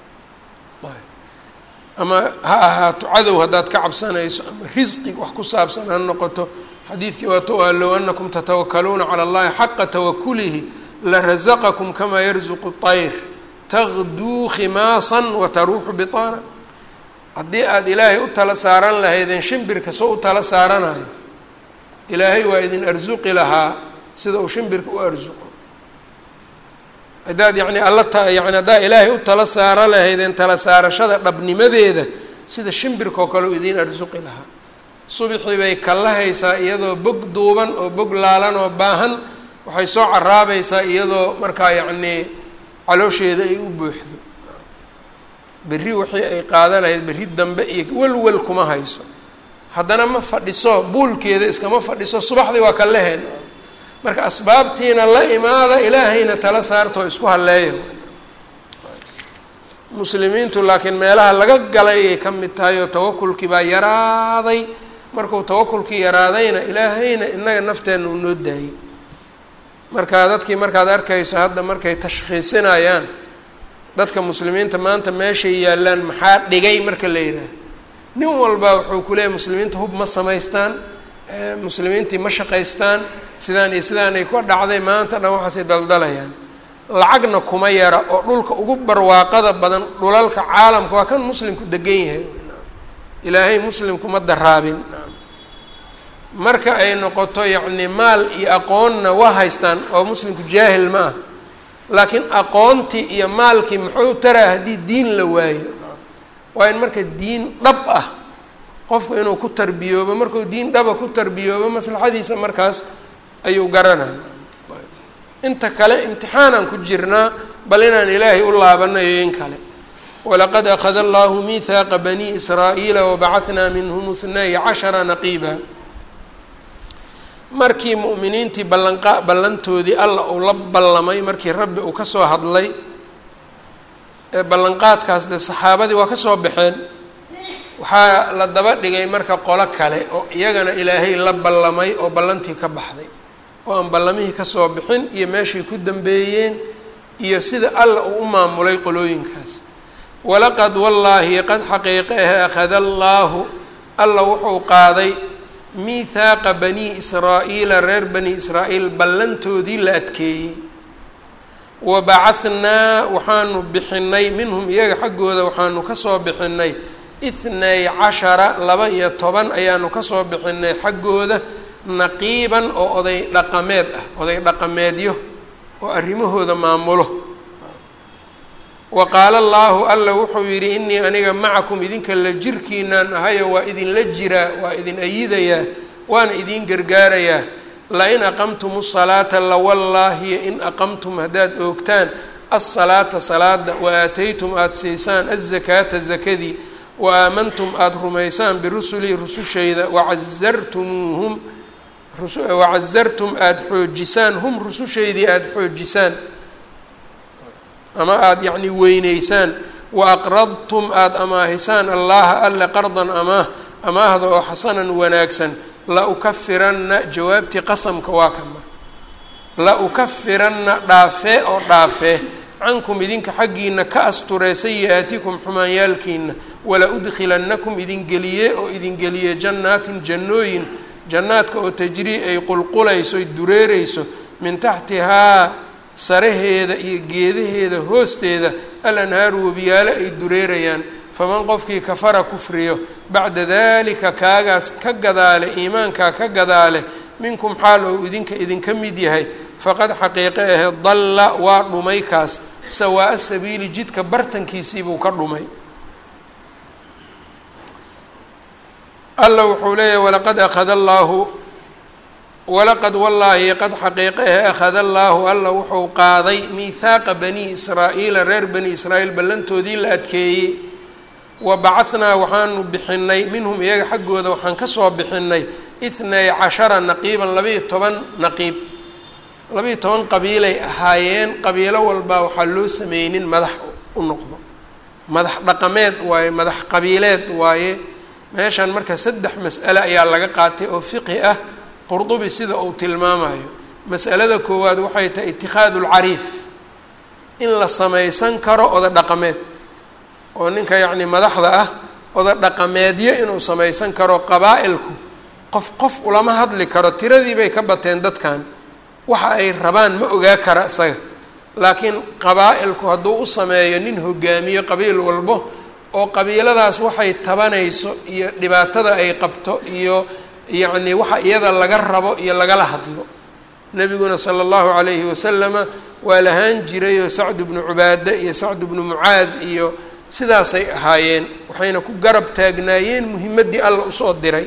ama ha ahaato cadow haddaad ka cabsanayso ama risqi wax ku saabsan ha noqoto xadiidkii waato ah low anakum tatawakaluuna cala allahi xaqa tawakulihi larasaqakum kamaa yarzuqu طayr tagduu khimaasan wataruuxu bitaanan haddii aada ilaahay u tala saaran lahaydeen shimbirka soo u tala saaranayo ilaahay waa idin arsuqi lahaa sida uu shimbirka u arsuqo haddaad yani alla ta yani haddaad ilaahay u tala saaro lahaydeen tala saarashada dhabnimadeeda sida shimbirka oo kale u idiin arsuqi lahaa subixii bay kallahaysaa iyadoo bog duuban oo bog laalan oo baahan waxay soo caraabaysaa iyadoo markaa yacnii caloosheeda ay u buuxdo berri wixii ay qaadan lahayd berri dambe iyo welwel kuma hayso haddana ma fadhiso buulkeeda iskama fadhiso subaxdii waa kalleheen marka asbaabtiina la imaada ilaahayna tala saartoo isku halleeya muslimiintu laakiin meelaha laga galay ayay ka mid tahay oo tawakulkii baa yaraaday markuu tawakulkii yaraadayna ilaahayna inaga nafteenna uu noo daayey marka dadkii markaad arkayso hadda markay tashkhiisinayaan dadka muslimiinta maanta meeshay yaallaan maxaa dhigay marka la yidhaaha nin walba wuxuu ku leeyahy muslimiinta hub ma samaystaan muslimiintii ma shaqaystaan sidaan iyo sidaan ay ka dhacday maanta dhan waxaasay daldalayaan lacagna kuma yara oo dhulka ugu barwaaqada badan dhulalka caalamka waa kan muslimku degan yahay ilaahay muslimkuma daraabin marka ay noqoto yacni maal iyo aqoonna waa haystaan oo muslimku jaahil ma ah laakiin aqoontii iyo maalkii muxuu taraa haddii diin la waayo waa in marka diin dhab ah qofku inuu ku tarbiyoobo markuu diin dhaba ku tarbiyoobo maslaxadiisa markaas ayuu garanaya inta kale imtixaanaan ku jirnaa bal inaan ilaahay u laabanayo in kale walaqad akhada allahu miihaaqa bani israa'iila wabacahnaa minhum ithnay cashara naqiiba markii mu'miniintii ballanqa ballantoodii alla uu la ballamay markii rabbi uu kasoo hadlay ee ballanqaadkaas dee saxaabadii waa kasoo baxeen waxaa la daba dhigay marka qolo kale oo iyagana ilaahay la ballamay oo ballantii ka baxday oo aan ballamihii kasoo bixin iyo meeshay ku dambeeyeen iyo sida alla uu u maamulay qolooyinkaas walaqad wallaahi qad xaqiiqe ahe akhada allaahu alla wuxuu qaaday miithaaqa bani israa'iila reer bani israa'iil ballantoodii la adkeeyey wa bacahnaa waxaanu bixinay minhum iyaga xaggooda waxaanu kasoo bixinay ithnay cashara laba iyo toban ayaanu kasoo bixinay xaggooda naqiiban oo oday dhaqameed ah oday dhaqameedyo oo arrimahooda maamulo wa qaala allaahu alla wuxuu yidhi inii aniga macakum idinka la jirkiinaan ahayo waa idinla jiraa waa idin ayidayaa waana idin gargaarayaa lain aqamtum salaata lawallaahiyo in aqamtum haddaad oogtaan asalaata salaada wa aataytum aada siisaan azakaata zakadii wa aamantum aada rumaysaan birusulii rusushayda wacazartumuuhum wacazartum aada xoojisaan hum rusushaydii aada xoojisaan ama aada yacni weyneysaan wa aqradtum aada amaahisaan allaha alle qardan amaah amaahda oo xasanan wanaagsan la ukafiranna jawaabtii qasamka waa kan marka la ukafiranna dhaafee oo dhaafee cankum idinka xaggiina ka asturee sayi-aatikum xumaanyaalkiina wala udkhilannakum idin geliye oo idin geliye jannaatin jannooyin jannaadka oo tajrii ay qulqulayso ay dureereyso min taxtihaa saraheeda iyo geedaheeda hoosteeda al anhaaru webiyaalo ay dureerayaan faman qofkii kafara kufriyo bacda dalika kaagaas ka gadaale iimaankaa ka gadaale minkum xaal ou idinka idinka mid yahay faqad xaqiiqe ahe dalla waa dhumay kaas sawaa-a sabiili jidka bartankiisiibuu ka dhumay alla wuxuu leeyahy walaqad akhada allaahu walaqad wallaahi qad xaqiiqe ahe akhada allaahu alla wuxuu qaaday miihaaqa bani israa'iila reer bani israa'iil ballantoodii la adkeeyey wa bacahnaa waxaanu bixinay minhum iyaga xaggooda waxaan kasoo bixinay ithnay cashara naqiiban labaiyo toban naqiib labaiyo toban qabiilay ahaayeen qabiilo walbaa waxaa loo sameynin madax u noqdo madax dhaqameed waaye madax qabiileed waaye meeshan marka saddex mas'ale ayaa laga qaatay oo fiqhi ah qurdubi sida uu tilmaamayo mas'alada koowaad waxay tahay itikhaadu lcariif in la samaysan karo oda dhaqameed oo ninka yacni madaxda ah oda dhaqameedyo inuu samaysan karo qabaa-ilku qof qof ulama hadli karo tiradii bay ka bateen dadkan waxa ay rabaan ma ogaa kara isaga laakiin qabaa-ilku hadduu u sameeyo nin hogaamiyo qabiil walbo oo qabiiladaas waxay tabanayso iyo dhibaatada ay qabto iyo yacni waxa iyada laga rabo iyo lagala hadlo nebiguna sala allahu calayhi wasalama waa lahaan jirayoo sacdu bnu cubaade iyo sacdu bnu mucaad iyo sidaasay ahaayeen waxayna ku garab taagnaayeen muhimaddii alla usoo diray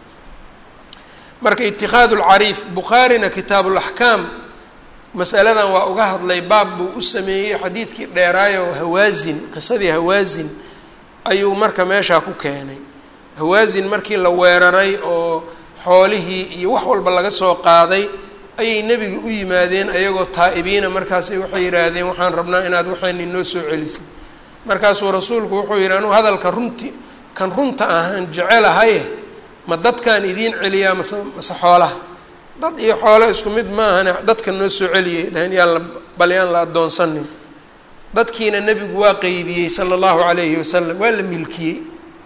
marka itikhaadu lcariif bukhaarina kitaabulaxkaam masaladan waa uga hadlay baab buu u sameeyey xadiidkii dheeraayo hawaasin qisadii hawaasin ayuu marka meeshaa ku keenay hawaasin markii la weeraray oo xoolihii iyo wax walba laga soo qaaday ayay nebiga u yimaadeen ayagoo taa-ibiina markaasay waxay yidhaahdeen waxaan rabnaa inaad waxayna inoo soo celisay markaasuu rasuulku wuxuu yidhi anuu hadalka runti kan runta ahaan jecelahaye ma dadkaan idiin celiyaa mase mase xoolaha dad iyo xoolo isku mid maahane dadka noo soo celiyay dhahen yaan la bal yaan la addoonsanin dadkiina nebigu waa qeybiyey sala allahu calayhi wasalam waa la milkiyey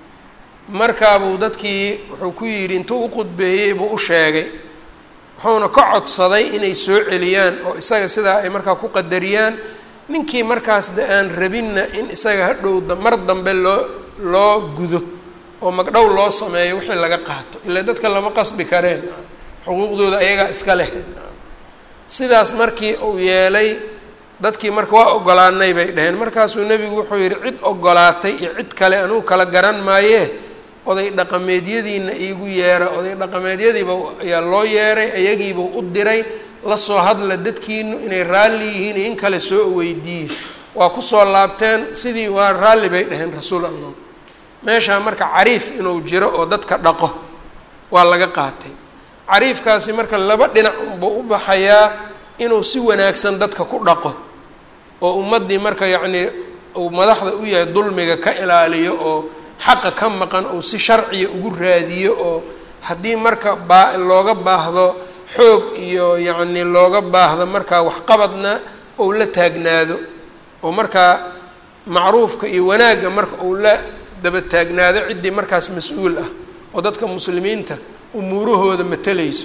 markaabuu dadkii wuxuu ku yidhi intuu u qudbeeyey buu u sheegay wuxuuna ka codsaday inay soo celiyaan oo isaga sidaa ay markaa ku qadariyaan ninkii markaas de aan rabinna in isaga hadhow mar dambe loo loo gudo oo magdhow loo sameeyo wixii laga qaato ilaa dadka lama qasbi kareen xuquuqdooda ayagaa iska leh sidaas markii uu yeelay dadkii marka waa ogolaanay bay dhaheen markaasuu nebigu wuxuu yidhi cid ogolaatay iyo cid kale anugu kala garan maayee oday dhaqameedyadiina iigu yeera oday dhaqameedyadiiba ayaa loo yeeray ayagiibuu u diray lasoo hadla dadkiinu inay raalli yihiin in kale soo weydiiye waa kusoo laabteen sidii waa raalli bay dhaheen rasuul allah meeshaa marka cariif inuu jiro oo dadka dhaqo waa laga qaatay cariifkaasi marka laba dhinac unbuu u baxayaa inuu si wanaagsan dadka ku dhaqo oo ummaddii marka yacnii uu madaxda u yahay dulmiga ka ilaaliyo oo xaqa ka maqan uu si sharciya ugu raadiyo oo haddii marka baa looga baahdo xoog iyo yacni looga baahdo markaa waxqabadna ou la taagnaado oo markaa macruufka iyo wanaagga marka uu la daba taagnaado ciddii markaas mas-uul ah oo dadka muslimiinta umuurahooda matalayso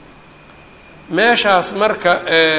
meeshaas marka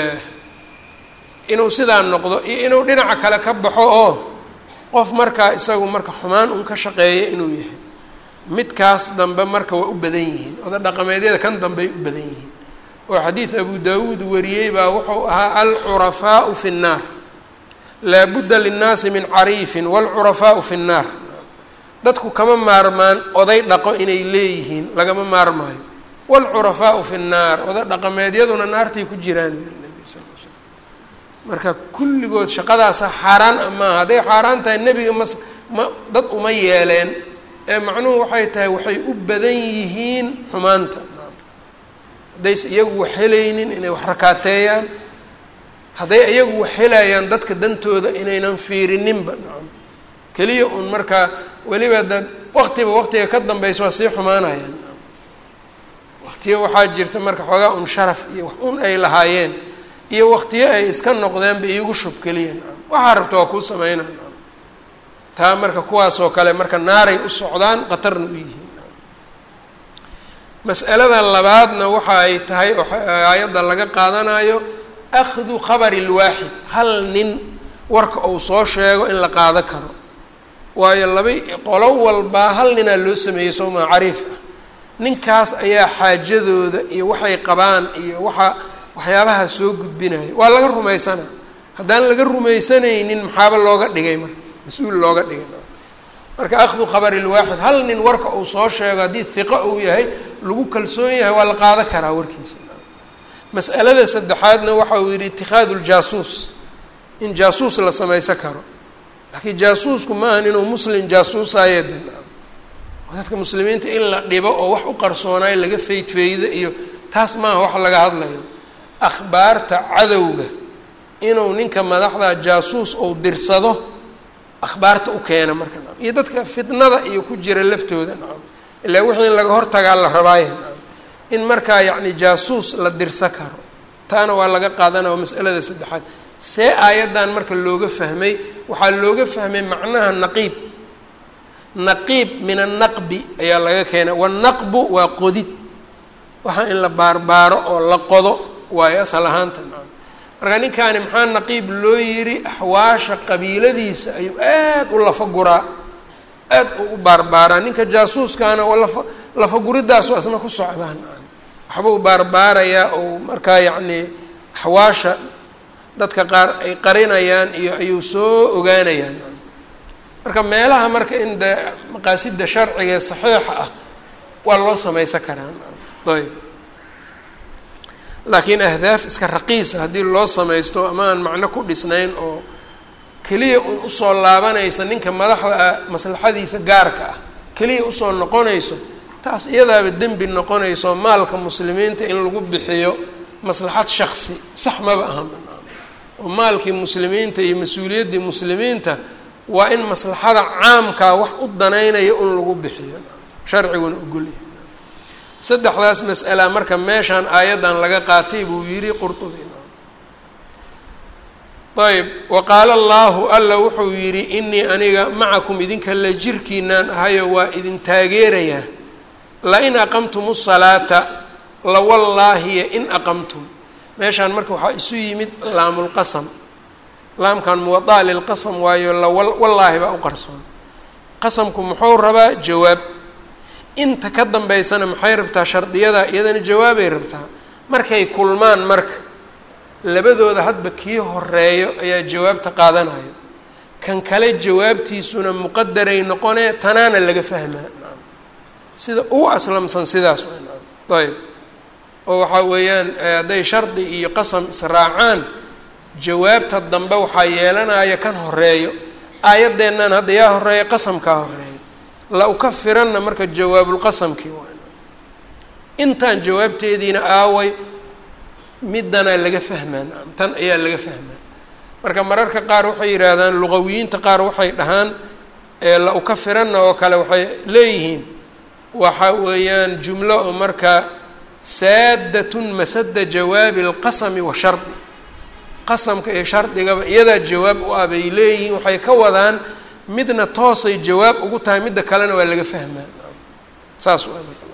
inuu sidaa noqdo iyo inuu dhinaca kale ka baxo oo qof markaa isagu marka xumaan un ka shaqeeya inuu yahay midkaas dambe marka waa u badan yihiin oda dhaqameedyada kan dambey u badan yihiin oo xadiid abu daawuud wariyey baa wuxuu ahaa alcurafaau fi nnaar laabudda linnaasi min cariifin waalcurafaau fi nnaar dadku kama maarmaan oday dhaqo inay leeyihiin lagama maarmaayo waalcurafaau fi nnaar oday dhaqameedyaduna naartay ku jiraan nabi sal l slam marka kulligood shaqadaasa xaaraan a maaha hadday xaaraan tahay nebiga mas ma dad uma yeeleen ee macnuhu waxay tahay waxay u badan yihiin xumaanta haddayse iyagu wax helaynin inay wax rakaateeyaan hadday iyagu wax helayaan dadka dantooda inaynan fiirininba nacam keliya un markaa weliba da waqtiba waqtiga ka dambaysa waa sii xumaanayaan waqtiyo waxaa jirta marka xoogaa un sharaf iyo wax un ay lahaayeen iyo waqtiyo ay iska noqdeenba iigu shubkeliyeen waxaa rabta waa kuu sameynaa taa marka kuwaasoo kale marka naaray u socdaan qatarna u yihiin mas'alada labaadna waxa ay tahay oo aayadda laga qaadanayo akhdu khabari lwaaxid hal nin warka uu soo sheego in la qaado karo waayo laba qolo walbaa hal ninaa loo sameeyey soomaa cariif ah ninkaas ayaa xaajadooda iyo waxay qabaan iyo waxa waxyaabaha soo gudbinaya waa laga rumaysanaa haddaan laga rumaysanaynin maxaaba looga dhigay marka mas-uul looga dhigay marka akhdu khabari lwaaxid hal nin warka uu soo sheego haddii hiqo uu yahay lagu kalsoon yahay waa la qaado karaa warkiisa mas'alada saddexaadna waxa uu yidhi itikhaadu ljaasuus in jaasuus la samaysan karo laakiin jaasuusku ma ahan inuu muslim jaasuusaye de dadka muslimiinta in la dhibo oo wax u qarsoonayo laga feydfeydo iyo taas maaha wax laga hadlayo akhbaarta cadowga inuu ninka madaxda jaasuus ou dirsado akhbaarta u keena marka nacam iyo dadka fitnada iyo ku jira laftooda nacam ilaa wixii in laga hortagaa la rabaaya nacam in markaa yacni jaasuus la dirsa karo taana waa laga qaadanaya masalada saddexaad see aayaddan marka looga fahmay waxaa looga fahmay macnaha naqiib naqiib min annaqbi ayaa laga keenay wanaqbu waa qodid waxaa in la baarbaaro oo la qodo waayo asal ahaanta nacam marka ninkaani maxaa naqiib loo yidhi axwaasha qabiiladiisa ayuu aad u lafaguraa aad u u baarbaaraa ninka jaasuuskaana waa lafa lafaguridaasu asna ku socdaan waxbuu baarbaarayaa ou markaa yacnii axwaasha dadka qaar ay qarinayaan iyo ayuu soo ogaanayaan marka meelaha marka in de maqaasida sharciga ee saxiixa ah waa loo samaysan karaa ayb laakiin ahdaaf iska raqiisa haddii loo samaysto ama aan macno ku dhisnayn oo keliya un usoo laabanaysa ninka madaxda ah maslaxadiisa gaarka ah keliya usoo noqonayso taas iyadaaba dembi noqonayso maalka muslimiinta in lagu bixiyo maslaxad shaksi sax maba ahan banaan oo maalkii muslimiinta iyo mas-uuliyaddii muslimiinta waa in maslaxada caamkaa wax u danaynaya un lagu bixiyo sharciguna ogolyahay saddexdaas mas'ala marka meeshaan aayaddan laga qaatay buu yidhi qurtubi ayb wa qaala allaahu alla wuxuu yidhi inii aniga macakum idinka la jirkiinaan ahayo waa idin taageerayaa lain aqamtum salaata lawallaahiya in aqamtum meeshaan marka waxaa isu yimid laamulqasam laamkan muwadaa lilqasam waayo lawallaahi baa u qarsoon qasamku muxuu rabaa jawaab inta ka dambeysana maxay rabtaa shardiyada iyadana jawaabay rabtaa markay kulmaan marka labadooda hadba kii horeeyo ayaa jawaabta qaadanayo kan kale jawaabtiisuna muqadaray noqonee tanaana laga fahmaa sida uu aslamsan sidaas ayb oo waxaa weeyaan hadday shardi iyo qasam israacaan jawaabta dambe waxaa yeelanaya kan horeeyo aayaddeennan hadda yaa horeeya qasamkaa horeeya la ukafiranna marka jawaabulqasamkii waa intaan jawaabteediina aaway middanaa laga fahmaa nacam tan ayaa laga fahmaa marka mararka qaar waxay yidhaahdaan luqawiyiinta qaar waxay dhahaan la ukafiranna oo kale waxay leeyihiin waxa weeyaan jumlo oo marka saadatun masada jawaabi alqasami wa shardi qasamka iyo shardigaba iyadaa jawaab u ah bay leeyihiin waxay ka wadaan midna toosay jawaab ugu tahay midda kalena waa laga fahmaa saas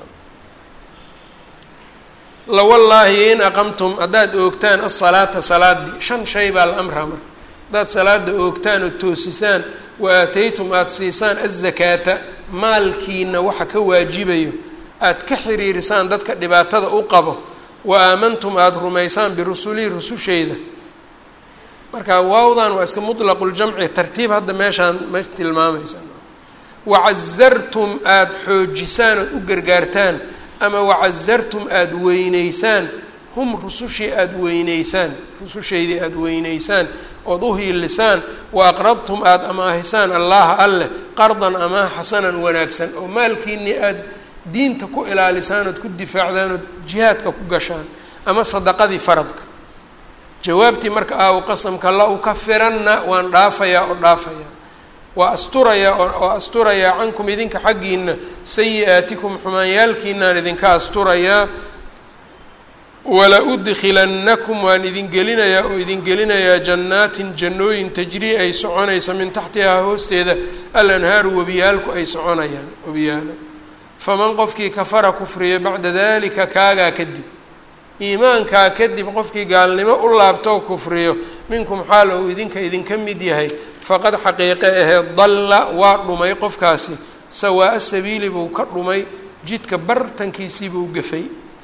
lawallaahi in aqamtum haddaad oogtaan asalaata salaadii shan shay baa la amraa marka haddaad salaada oogtaan oo toosisaan wa aataytum aada siisaan azakaata maalkiina waxa ka waajibayo aada ka xiriirisaan dadka dhibaatada u qabo wa aamantum aada rumaysaan birusulii rususheyda marka waawdan waa iska mutlaqu-ljamci tartiib hadda meeshaan ma tilmaamaysa wacazartum aada xoojisaan ood u gargaartaan ama wacazartum aada weyneysaan hum rusushii aada weyneysaan rusushaydii aada weyneysaan ood u hiilisaan wa aqradtum aada amaahisaan allaha alleh qardan amaah xasanan wanaagsan oo maalkiinii aada diinta ku ilaalisaan ood ku difaacdaan ood jihaadka ku gashaan ama sadaqadii faradka jawaabtii marka aaw qasamka la ukafiranna waan dhaafayaa oo dhaafayaa waa asturayaa oo asturayaa cankum idinka xaggiina sayi-aatikum xumaanyaalkiinaan idinka asturayaa wala udkilannakum waan idin gelinayaa oo idin gelinayaa jannaatin jannooyin tajrii ay soconaysa min taxtihaa hoosteeda alanhaaru webiyaalku ay soconayaan webiyaalo faman qofkii kafara kufriya bacda dalika kaagaa kadib iimaankaa kadib qofkii gaalnimo u laabtoo kufriyo minkum xaal ou idinka idinka mid yahay faqad xaqiiqe ahee dalla waa dhumay qofkaasi sawaa-a sabiili buu ka dhumay jidka bartankiisiibuu gafay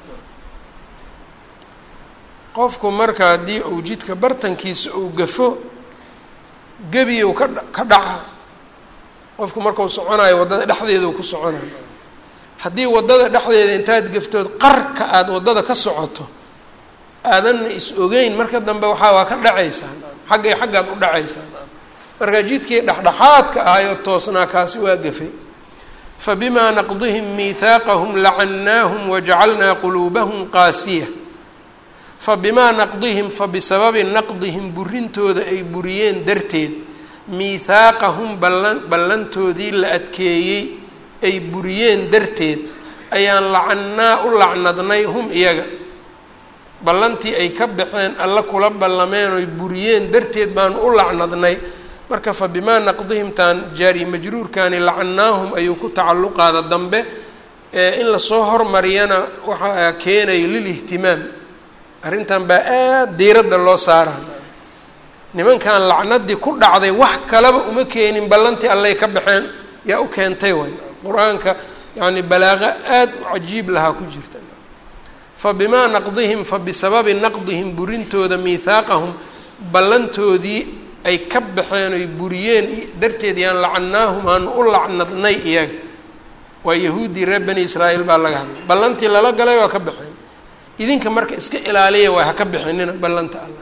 qofku marka haddii uu jidka bartankiisa uu gafo gebiyu ka ka dhaca qofku markau soconayo waddada dhexdeedau ku soconayo haddii waddada dhexdeeda intaad gaftood qarka aada waddada ka socoto aadanna is ogeyn marka dambe waxaa waa ka dhacaysaa xaggay xaggaad u dhacaysaa marka jidkii dhexdhexaadka ahayoo toosnaa kaasi waa gafay fabimaa naqdihim miihaaqahum lacannaahum wajacalnaa quluubahum qaasiya fabimaa naqdihim fabisababi naqdihim burintooda ay buriyeen darteed miithaaqahum ballan ballantoodii la adkeeyey ay buriyeen darteed ayaan lacannaa u lacnadnay hum iyaga ballantii ay ka baxeen alla kula ballameen oy buriyeen darteed baanu u lacnadnay marka fa bimaa naqdihimtaan jaari majruurkani lacannaahum ayuu ku tacalluqaada dambe ee in lasoo hormariyana waxaa keenaya lilihtimaam arrintan baa aada diiradda loo saaraa nimankan lacnadii ku dhacday wax kalaba uma keenin ballantii allay ka baxeen yaa u keentay way qur-aanka yacni balaaqo aada u cajiib lahaa ku jirta fa bimaa naqdihim fa bisababi naqdihim burintooda miithaaqahum ballantoodii ay ka baxeen oy buriyeen darteed yaan lacannaahum aanu u lacnadnay iyaga waa yahuuddii reer bani israa'iil baa laga hadlay ballantii lala galay waa ka baxeen idinka marka iska ilaaliya waa haka bixinina ballanta alla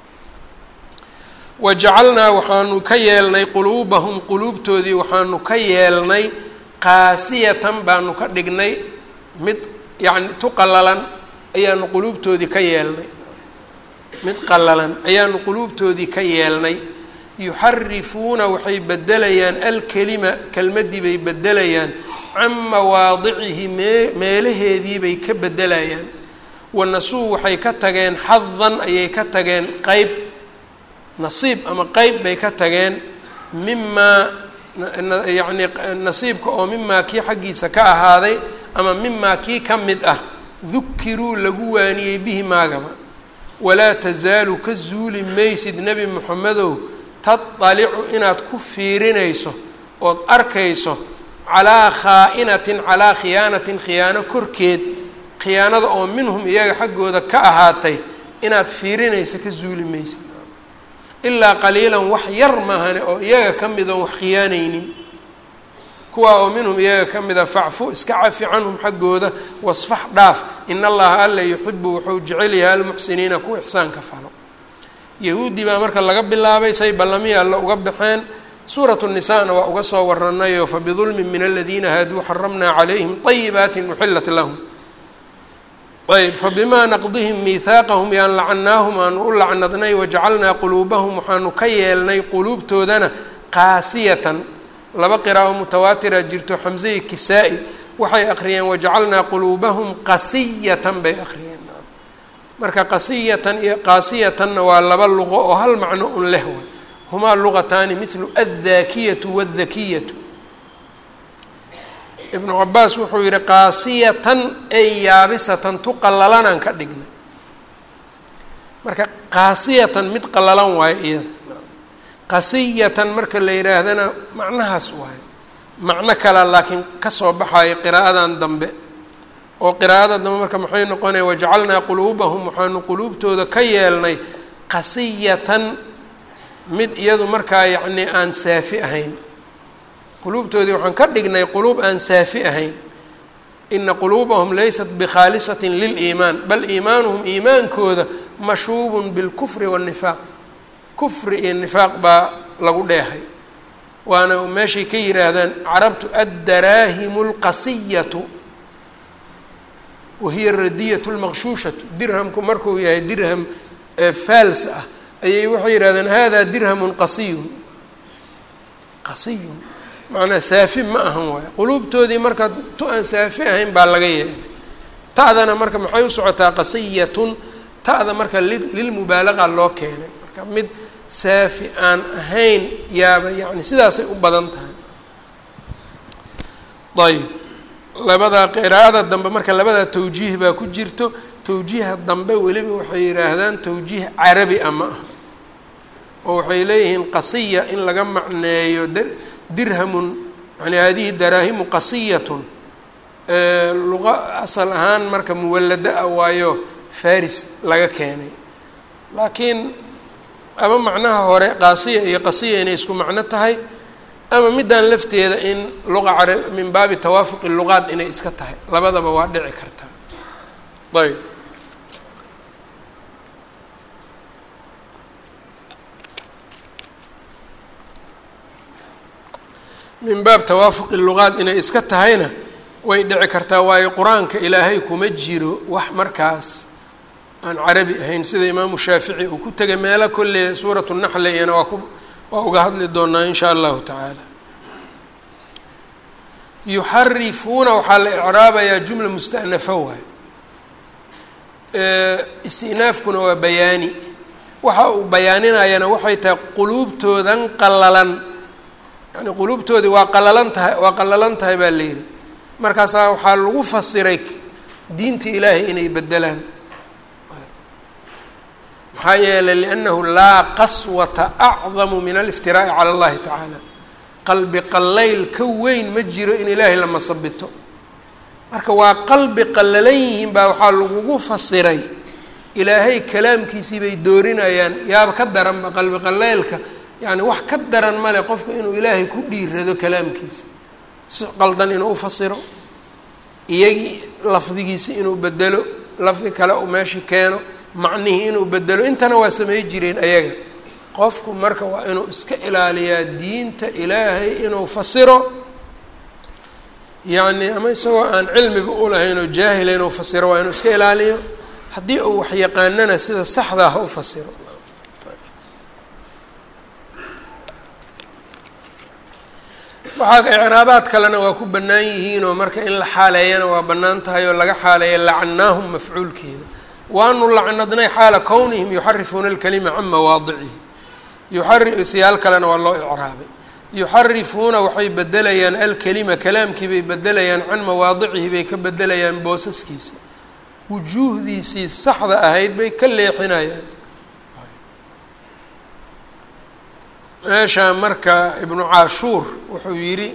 wajacalnaa waxaanu ka yeelnay quluubahum quluubtoodii waxaanu ka yeelnay qaasiyatan baanu ka dhignay mid yacni tu qallalan ayaanu quluubtoodii ka yeelnay mid qallalan ayaanu quluubtoodii ka yeelnay yuxarifuuna waxay bedelayaan alkelima kelmaddii bay bedelayaan can mawaadicihi mee meelaheedii bay ka bedelayaan wanasuu waxay ka tageen xadan ayay ka tageen qeyb nasiib ama qeyb bay ka tageen mimaa yacni nasiibka oo mimaa kii xaggiisa ka ahaaday ama mimaa kii ka mid ah dukiruu lagu waaniyey bihi maagaba walaa tasaalu ka zuuli maysid nebi moxamedow tadalicu inaad ku fiirinayso ood arkayso calaa khaa'inatin calaa khiyaanatin khiyaano korkeed khiyaanada oo minhum iyaga xaggooda ka ahaatay inaad fiirinayso ka zuuli maysid ilaa qaliilan wax yar maahane oo iyaga ka mid oon wax khiyaanaynin kuwaa oo minhum iyaga ka mida facfu iska cafi canhum xaggooda wasfax dhaaf in allaha alla yuxibu wuxuu jecel yahay almuxsiniina kuwa ixsaanka falo yahuudi baa marka laga bilaabay say ballamihii alla uga baxeen suuratu nisaana waa uga soo waranayo fabidulmin min aladiina haaduu xaramnaa calayhim طayibaatin uxilat lahum ayb fabimaa naqdihim miihaaqahum yaan lacannaahum aanu u lacnadnay wajacalnaa quluubahum waxaanu ka yeelnay quluubtoodana qaasiyatan laba qiraa'o mutawaatira jirto xamsei kisaa-i waxay akhriyeen wajacalnaa quluubahum qasiyatan bay akhriyeen marka qasiyatan iyo qaasiyatanna waa laba luqo oo hal macno un leh way humaa luqataani mithlu addaakiyatu waaldakiyatu ibnu cabaas wuxuu yihi qaasiyatan ay yaabisatan tu qallalanaan ka dhignay marka qaasiyatan mid qallalan waayo iyada qasiyatan marka la yidhaahdana macnahaas waayo macno kala laakiin kasoo baxayo qiraa'adan dambe oo qiraa'ada dambe marka maxay noqonaya wajacalnaa quluubahum waxaanu quluubtooda ka yeelnay qasiyatan mid iyadu markaa yacni aan saafi ahayn quluubtoodii waxaan ka dhignay quluub aan saafi ahayn ina quluubahum laysat bikhaalisatin liliimaan bal iimaanuhum iimaankooda mashuubun bilkufri waannifaaq kufri iyo nifaaq baa lagu dheehay waana meeshay ka yidhaahdaan carabtu addaraahimu lqasiyatu wahiya radiyatu lmaqshuushatu dirhamku markuu yahay dirham faals ah ayay waxay yidhahdeen hada dirhamun qasiyun qasiyun macnaa saafi ma ahan waayo quluubtoodii marka tu aan saafi ahayn baa laga yeelay ta'dana marka maxay u socotaa qasiyatun ta'da marka lilmubaalaqa loo keenay marka mid saafi aan ahayn yaaba yani sidaasay u badan tahay ayb labadaa qiraa'ada dambe marka labadaa tawjiih baa ku jirto tawjiiha dambe weliba waxay yidhaahdaan tawjiih carabi a ma ah oo waxay leeyihiin qasiya in laga macneeyo dirhamun yani hadihi daraahimu qasiyatun luqa asal ahaan marka muwallada ah waayo faris laga keenay laakiin ama macnaha hore qaasiya iyo qasiya inay isku macno tahay ama middan lafteeda in luqa cara min baabi tawaafuqi luqaad inay iska tahay labadaba waa dhici kartaa ayb min baab tawaafuqi luqaad inay iska tahayna way dhici kartaa waayo qur-aanka ilaahay kuma jiro wax markaas aan carabi ahayn sida imaamu shaafici uu ku tegay meelo kolle suuratu naxle iyana waa ku waa uga hadli doonaa in shaa allahu tacaala yuxarifuuna waxaa la icraabayaa jumla musta'nafa waay istinaafkuna waa bayaani waxa uu bayaaninayana waxay tahay quluubtoodan qalalan yani quluubtoodii waa qalalan tahay waa qalalan tahay baa la yidhi markaasaa waxaa lagu fasiray diinta ilaahay inay bedelaan maxaa yeelay liannahu laa qaswata acdamu min aliftiraa'i cala allahi tacaala qalbi qallayl ka weyn ma jiro in ilaahay la masabito marka waa qalbi qallalan yihiin baa waxaa lagugu fasiray ilaahay kalaamkiisii bay doorinayaan yaaba ka daranba qalbi qallaylka yacni wax ka daran male qofka inuu ilaahay ku dhiirado kalaamkiisa si qaldan inuu ufasiro iyagii lafdigiisi inuu bedelo lafdi kale uu meesha keeno macnihii inuu bedelo intana waa samey jireen ayaga qofku marka waa inuu iska ilaaliyaa diinta ilaahay inuu fasiro yacni ama isagoo aan cilmiba ulahayn oo jaahila inuu fasiro waa inuu iska ilaaliyo haddii uu wax yaqaanana sida saxdaa ha u fasiro waxaa icraabaad kalena waa ku bannaan yihiinoo marka in la xaaleeyana waa bannaan tahay oo laga xaaleeya lacanaahum mafcuulkeeda waanu lacnadnay xaala kownihim yuxarifuuna alkalima can mawaadicihi yuxari siyaal kalena waa loo icraabay yuxarifuuna waxay bedelayaan alkelima kalaamkii bay bedelayaan can mawaadicihi bay ka bedelayaan boosaskiisa wujuuhdiisii saxda ahayd bay ka leexinayaan meeshaa marka ibnu caashuur wuxuu yidhi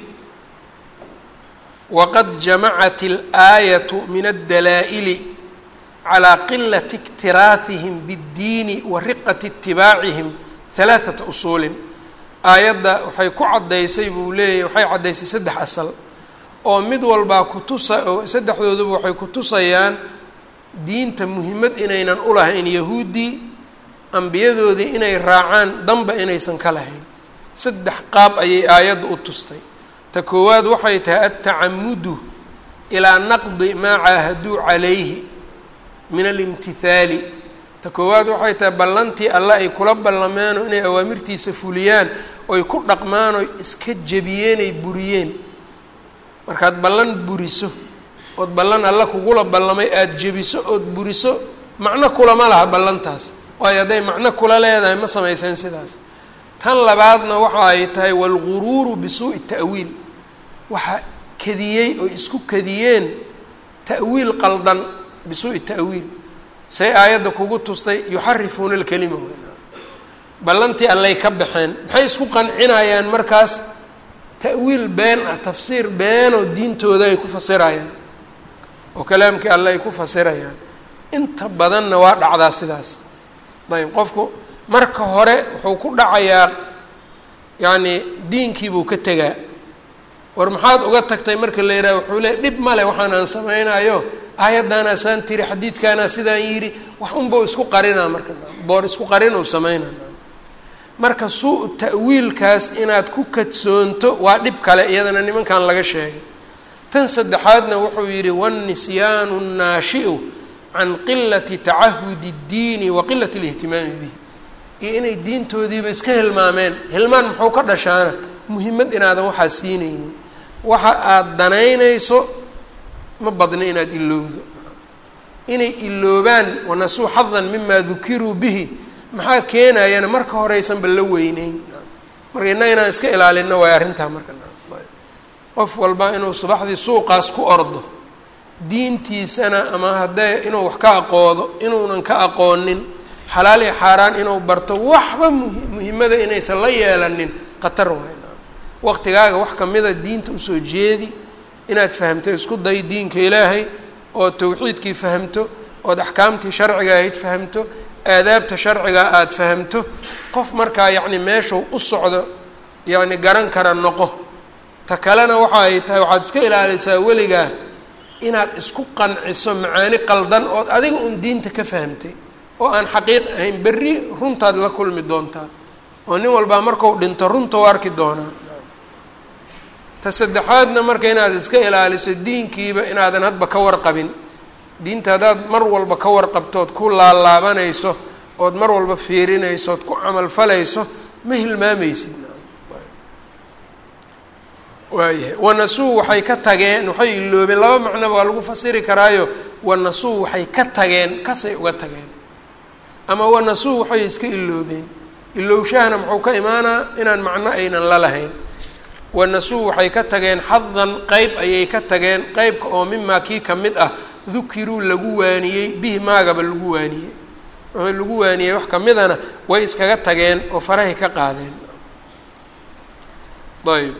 waqad jamacat اlaayatu min addalaa'ili calى qilati اktiraahihim bاddiini wa riqati itibaacihim halaaثata usuulin aayadda waxay ku caddaysay buu leeyahy waxay caddaysay saddex asal oo mid walbaa kutusa oo saddexdooduba waxay kutusayaan diinta muhimmad inaynan ulahayn yahuuddii ambiyadoodii inay raacaan danba inaysan ka lahayn saddex qaab ayay aayadda u tustay ta koowaad waxay tahay altacamudu ilaa naqdi maa caahaduu calayhi min alimtihaali ta koowaad waxay tahay ballantii alle ay kula ballameenoo inay awaamirtiisa fuliyaan oy ku dhaqmaan oy iska jebiyeen ay buriyeen markaad ballan buriso ood ballan alle kugula ballamay aada jebiso ood buriso macno kulama laha ballantaas waayo hadday macno kula leedahay ma samayseen sidaas tan labaadna waxa ay tahay waalguruuru bisuu'i ta'wiil waxaa kadiyey oo isku kadiyeen ta'wiil qaldan bisuu'i ta'wiil say aayadda kugu tustay yuxarifuuna alkelima ballantii allay ka baxeen maxay isku qancinayaan markaas ta'wiil been ah tafsiir beenoo diintooda ay ku fasirayaan oo kalaamkii alle ay ku fasirayaan inta badanna waa dhacdaa sidaas ayb qofku marka hore wuxuu ku dhacayaa yacni diinkiibuu ka tegaa war maxaad uga tagtay marka la yidhaha wuxuu leey dhib male waxaan aan samaynayo aayaddaanaa saan tiri xadiidkaanaa sidaan yidhi wax unbau isku qarinaa marka boor isku qarin uu sameynaa marka suu ta'wiilkaas inaad ku kadsoonto waa dhib kale iyadana nimankan laga sheegay tan saddexaadna wuxuu yidhi wanisyaanu nnaashi'u can qilati tacahudi اddiini wa qilati اlihtimaami bihi iyo inay diintoodiiba iska hilmaameen hilmaan muxuu ka dhashaana muhimmad inaadan waxaa siinaynin waxa aada danaynayso ma badna inaad ilowdo inay iloobaan wanasuu xadan mimaa dukiruu bihi maxaa keenayana marka horeysanba la weyneyn marka innaga inaan iska ilaalino waay arrintaa marka qof walba inuu subaxdii suuqaas ku ordo diintiisana ama haddee inuu wax ka aqoodo inuunan ka aqoonin xalaal iyo xaaraan inuu barto waxba muhi muhimmada inaysan la yeelanin khatar waay waqtigaaga wax kamida diinta usoo jeedi inaad fahamto isku day diinka ilaahay ood tawxiidkii fahamto ood axkaamtii sharciga ahayd fahamto aadaabta sharciga aada fahamto qof markaa yacni meeshuu u socdo yacni garan kara noqo ta kalena waxa ay tahay waxaad iska ilaalisaa weligaa inaad isku qanciso macaani qaldan ood adiga un diinta ka fahamtay oo aan xaqiiq ahayn berri runtaad la kulmi doontaa oo nin walbaa markuu dhinto runta u arki doonaa ta saddexaadna marka inaad iska ilaaliso diinkiiba inaadan hadba ka warqabin diinta haddaad mar walba ka warqabtood ku laalaabanayso ood mar walba fiirinayso ood ku camal falayso ma hilmaamaysid waayahay wanasuu waxay ka tageen waxay iloobeen laba macnoba waa lagu fasiri karaayo wanasuu waxay ka tageen kasay uga tageen ama wanasuu waxay iska iloobeen ilowshahana muxuu ka imaanaa inaan macno aynan la lahayn wanasuu waxay ka tageen xadan qeyb ayay ka tageen qeybka oo mimaa kii ka mid ah dukiruu lagu waaniyey bihi maagaba lagu waaniyey wuxuu lagu waaniyey wax kamidana way iskaga tageen oo farahay ka qaadeen ayb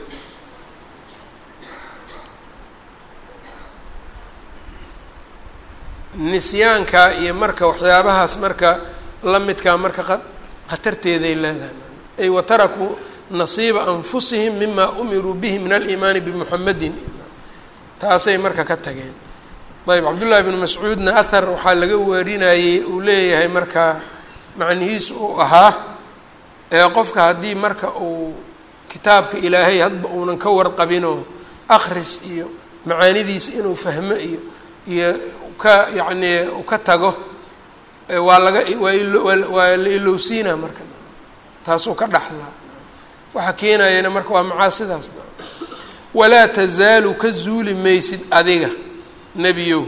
nisyaanka iyo marka waxyaabahaas marka la midkaa marka khatarteeday leedahay ay watarakuu nasiiba anfusihim mima umiruu bihi min aliimaani bimuxamedin taasay marka ka tageen ayb cabdullaahi bnu mascuudna ahar waxaa laga warinayey uu leeyahay markaa macnihiisu uu ahaa ee qofka haddii marka uu kitaabka ilaahay hadba uunan ka warqabinoo akris iyo macaanidiisa inuu fahmo iyo iyo ka yacni u ka tago waa laga waa ilo waa la ilowsiinaa marka taasuu ka dhaxlaa waxa keenayana marka waa macaasidaas walaa tazaalu ka zuuli maysid adiga nebiyow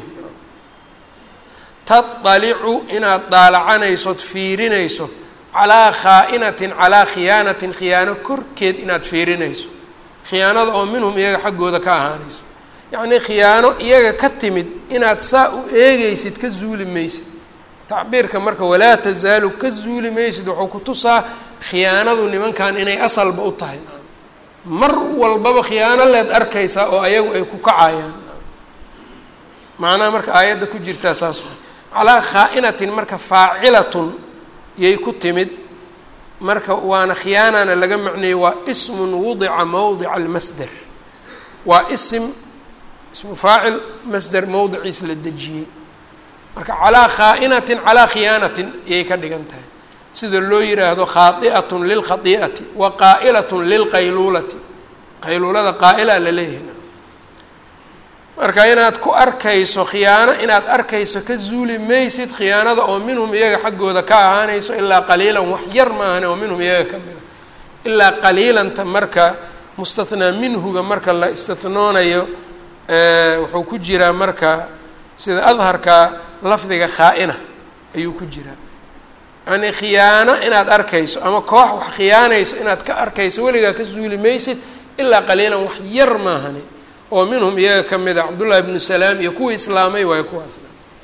taطalicu inaad daalacanaysood fiirinayso calaa khaa'inatin calaa khiyaanatin khiyaano korkeed inaad fiirinayso khiyaanada oo minhum iyaga xaggooda ka ahaanayso yacnii khiyaano iyaga ka timid inaad saa u eegaysid ka zuuli maysid tacbiirka marka walaa tazaalu ka zuuli maysid wuxuu ku tusaa khiyaanadu nimankan inay asalba u tahay mar walbaba khiyaano leed arkaysaa oo ayagu ay ku kacayaan macnaha marka aayadda ku jirtaa saas wa calaa khaa'inatin marka faacilatun yay ku timid marka waana khiyaanana laga macneeyey waa ismun wudica mowdica almasder waa isim ismu faacil masder mowdiciis la dejiyey marka calaa khaa'inatin calaa khiyaanatin ayay ka dhigan tahay sida loo yiraahdo khaai'atun lilkhai'ati wa qaa'ilatun lilqayluulati qayluulada qaa'ilaa la leeyahay marka inaad ku arkayso khiyaano inaad arkayso ka zuuli maysid khiyaanada oo minhum iyaga xaggooda ka ahaanayso ilaa qaliilan wax yar maahane oo minhum iyaga ka mida ilaa qaliilanta marka mustathnaa minhuga marka la istihnoonayo wuxuu ku jiraa marka sida adharka lafdiga khaa-ina ayuu ku jiraa yani khiyaano inaad arkayso ama koox wax khiyaanayso inaad ka arkayso weligaa ka zuuli maysid ilaa qaliilan wax yar maahane oo minhum iyaga ka mid a cabdullahi ibnu salaam iyo kuwii islaamay waayo kuwaas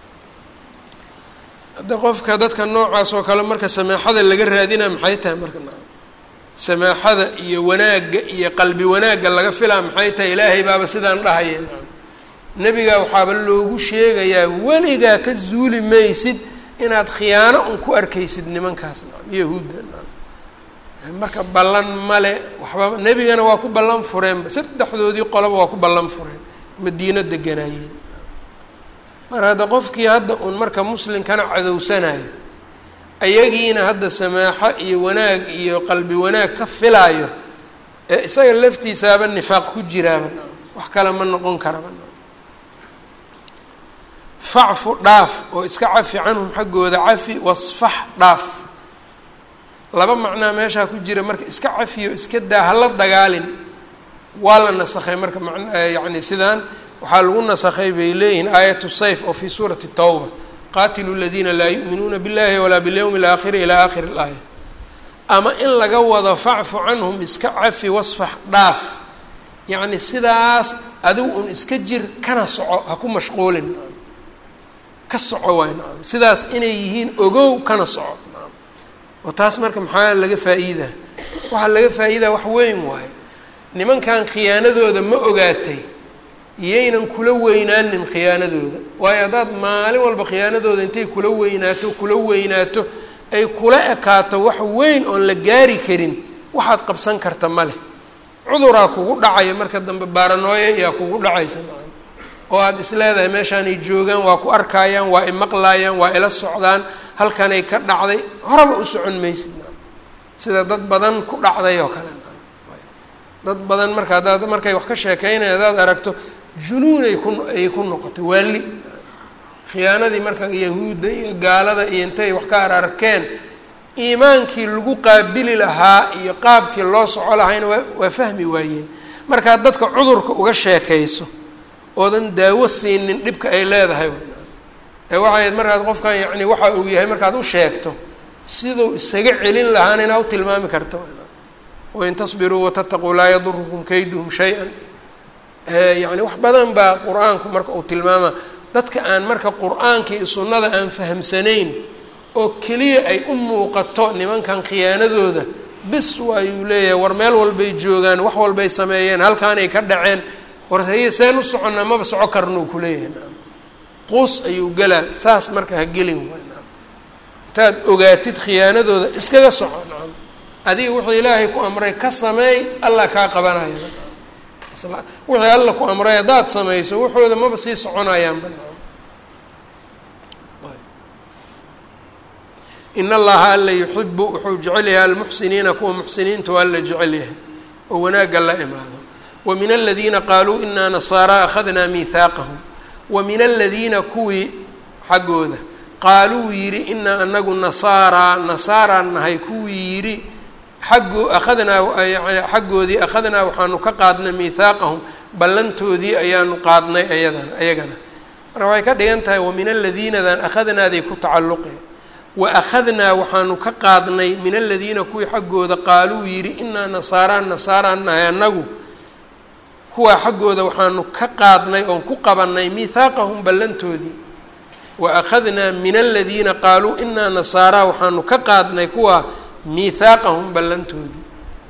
hadda qofka dadka noocaas oo kale marka samaaxada laga raadinaa maxay tahay marka samaaxada iyo wanaagga iyo qalbi wanaagga laga filaa maxay tahay ilaahay baaba sidaan dhahaya nebigaa waxaaba loogu sheegayaa weligaa ka zuuli maysid inaad khiyaano un ku arkaysid nimankaas yahuudda marka ballan male waxbaba nebigana waa ku ballan fureenba saddexdoodii qoloba waa ku ballan fureen madiino deganaayeen mar hadda qofkii hadda uun marka muslimkana cadowsanayo ayagiina hadda samaaxo iyo wanaag iyo qalbi wanaag ka filaayo ee isaga laftiisaaba nifaaq ku jiraaba wax kale ma noqon karaba facfu dhaaf oo iska cafi canhum xaggooda cafi wasfax dhaaf laba macnaa meeshaa ku jira marka iska cafiyo iska daa hala dagaalin waa la nasakhay marka man yacni sidaan waxaa lagu nasakhay bay leeyihiin aayatu sayf oo fii suurati tawba qaatilu ladiina laa yu'minuuna billahi walaa bilyawmi alaakhiri ilaa aakhiri ilaaya ama in laga wado facfu canhum iska cafi wasfax dhaaf yacni sidaas adigu un iska jir kana soco ha ku mashquulin ka soco waay nacam sidaas inay yihiin ogow kana soco nacam oo taas marka maxaa laga faa'iidaa waxaa laga faa'iidaa wax weyn waayo nimankan khiyaanadooda ma ogaatay iyaynan kula weynaanin khiyaanadooda waayo haddaad maalin walba khiyaanadooda intay kula weynaato kula weynaato ay kula ekaato wax weyn oon la gaari karin waxaad qabsan karta ma leh cuduraa kugu dhacaya marka dambe baaranooye ayaa kugu dhacaysa oo aada is leedahay meeshaanay joogaan waa ku arkaayaan waa i maqlaayaan waa ila socdaan halkanay ka dhacday horaba u socon maysid sida dad badan ku dhacday oo kale dad badan marka haddaad markay wax ka sheekeynaya haddaad aragto junuunay ku ay ku noqotay waali khiyaanadii marka yahuudda iyo gaalada iyo intay wax ka ararkeen iimaankii lagu qaabili lahaa iyo qaabkii loo soco lahayna waa waa fahmi waayeen markaad dadka cudurka uga sheekayso oodan daawo siinin dhibka ay leedahay ee waxayd markaad qofkan yacni waxa uu yahay markaad u sheegto siduu isaga celin lahaana inaa u tilmaami karto wain tasbiruu watataquu laa yadurukum kayduhum shay-an yacni wax badan baa qur-aanku marka uu tilmaama dadka aan marka qur-aanka iyo sunnada aan fahamsanayn oo keliya ay u muuqato nimankan khiyaanadooda bis waayuu leeyahay war meel walbay joogaan wax walbay sameeyeen halkaanay ka dhaceen war haye seen u soconnaa maba soco karnuu kuleeyahay naam quus ayuu gelaa saas marka ha gelin waay naam intaad ogaatid khiyaanadooda iskaga soco naam adiga wuxuu ilaahay ku amray ka sameey allah kaa qabanaya wixii alla ku amray haddaad samayso waxooda maba sii soconayaanba in allaha alla yuxibu wuxuu jecel yahay almuxsiniina kuwa muxsiniinta waa alla jecel yahay oo wanaagga la imaado wa min aladiina qaaluu inaa nasaara akhadnaa miihaaqahum wa min aladiina kuwii xaggooda qaaluu yidhi inaa anagu nasaaraa nasaaraan nahay kuwii yidhi xaggoo akhadnaa yani xaggoodii akhadnaa waxaanu ka qaadnay miihaaqahum ballantoodii ayaanu qaadnay ayadana ayagana marka waxay ka dhigan tahay wa min aladiinadan akhadnaaday ku tacalluqe wa akhadnaa waxaanu ka qaadnay min aladiina kuwii xaggooda qaaluu yidhi inaa nasaaraan nasaaraan nahay annagu kuwaa xaggooda waxaanu ka qaadnay oon ku qabanay miihaaqahum ballantoodii wa akhadnaa min aladiina qaaluu inaa nasaaraa waxaanu ka qaadnay kuwaa miihaaqahum ballantoodii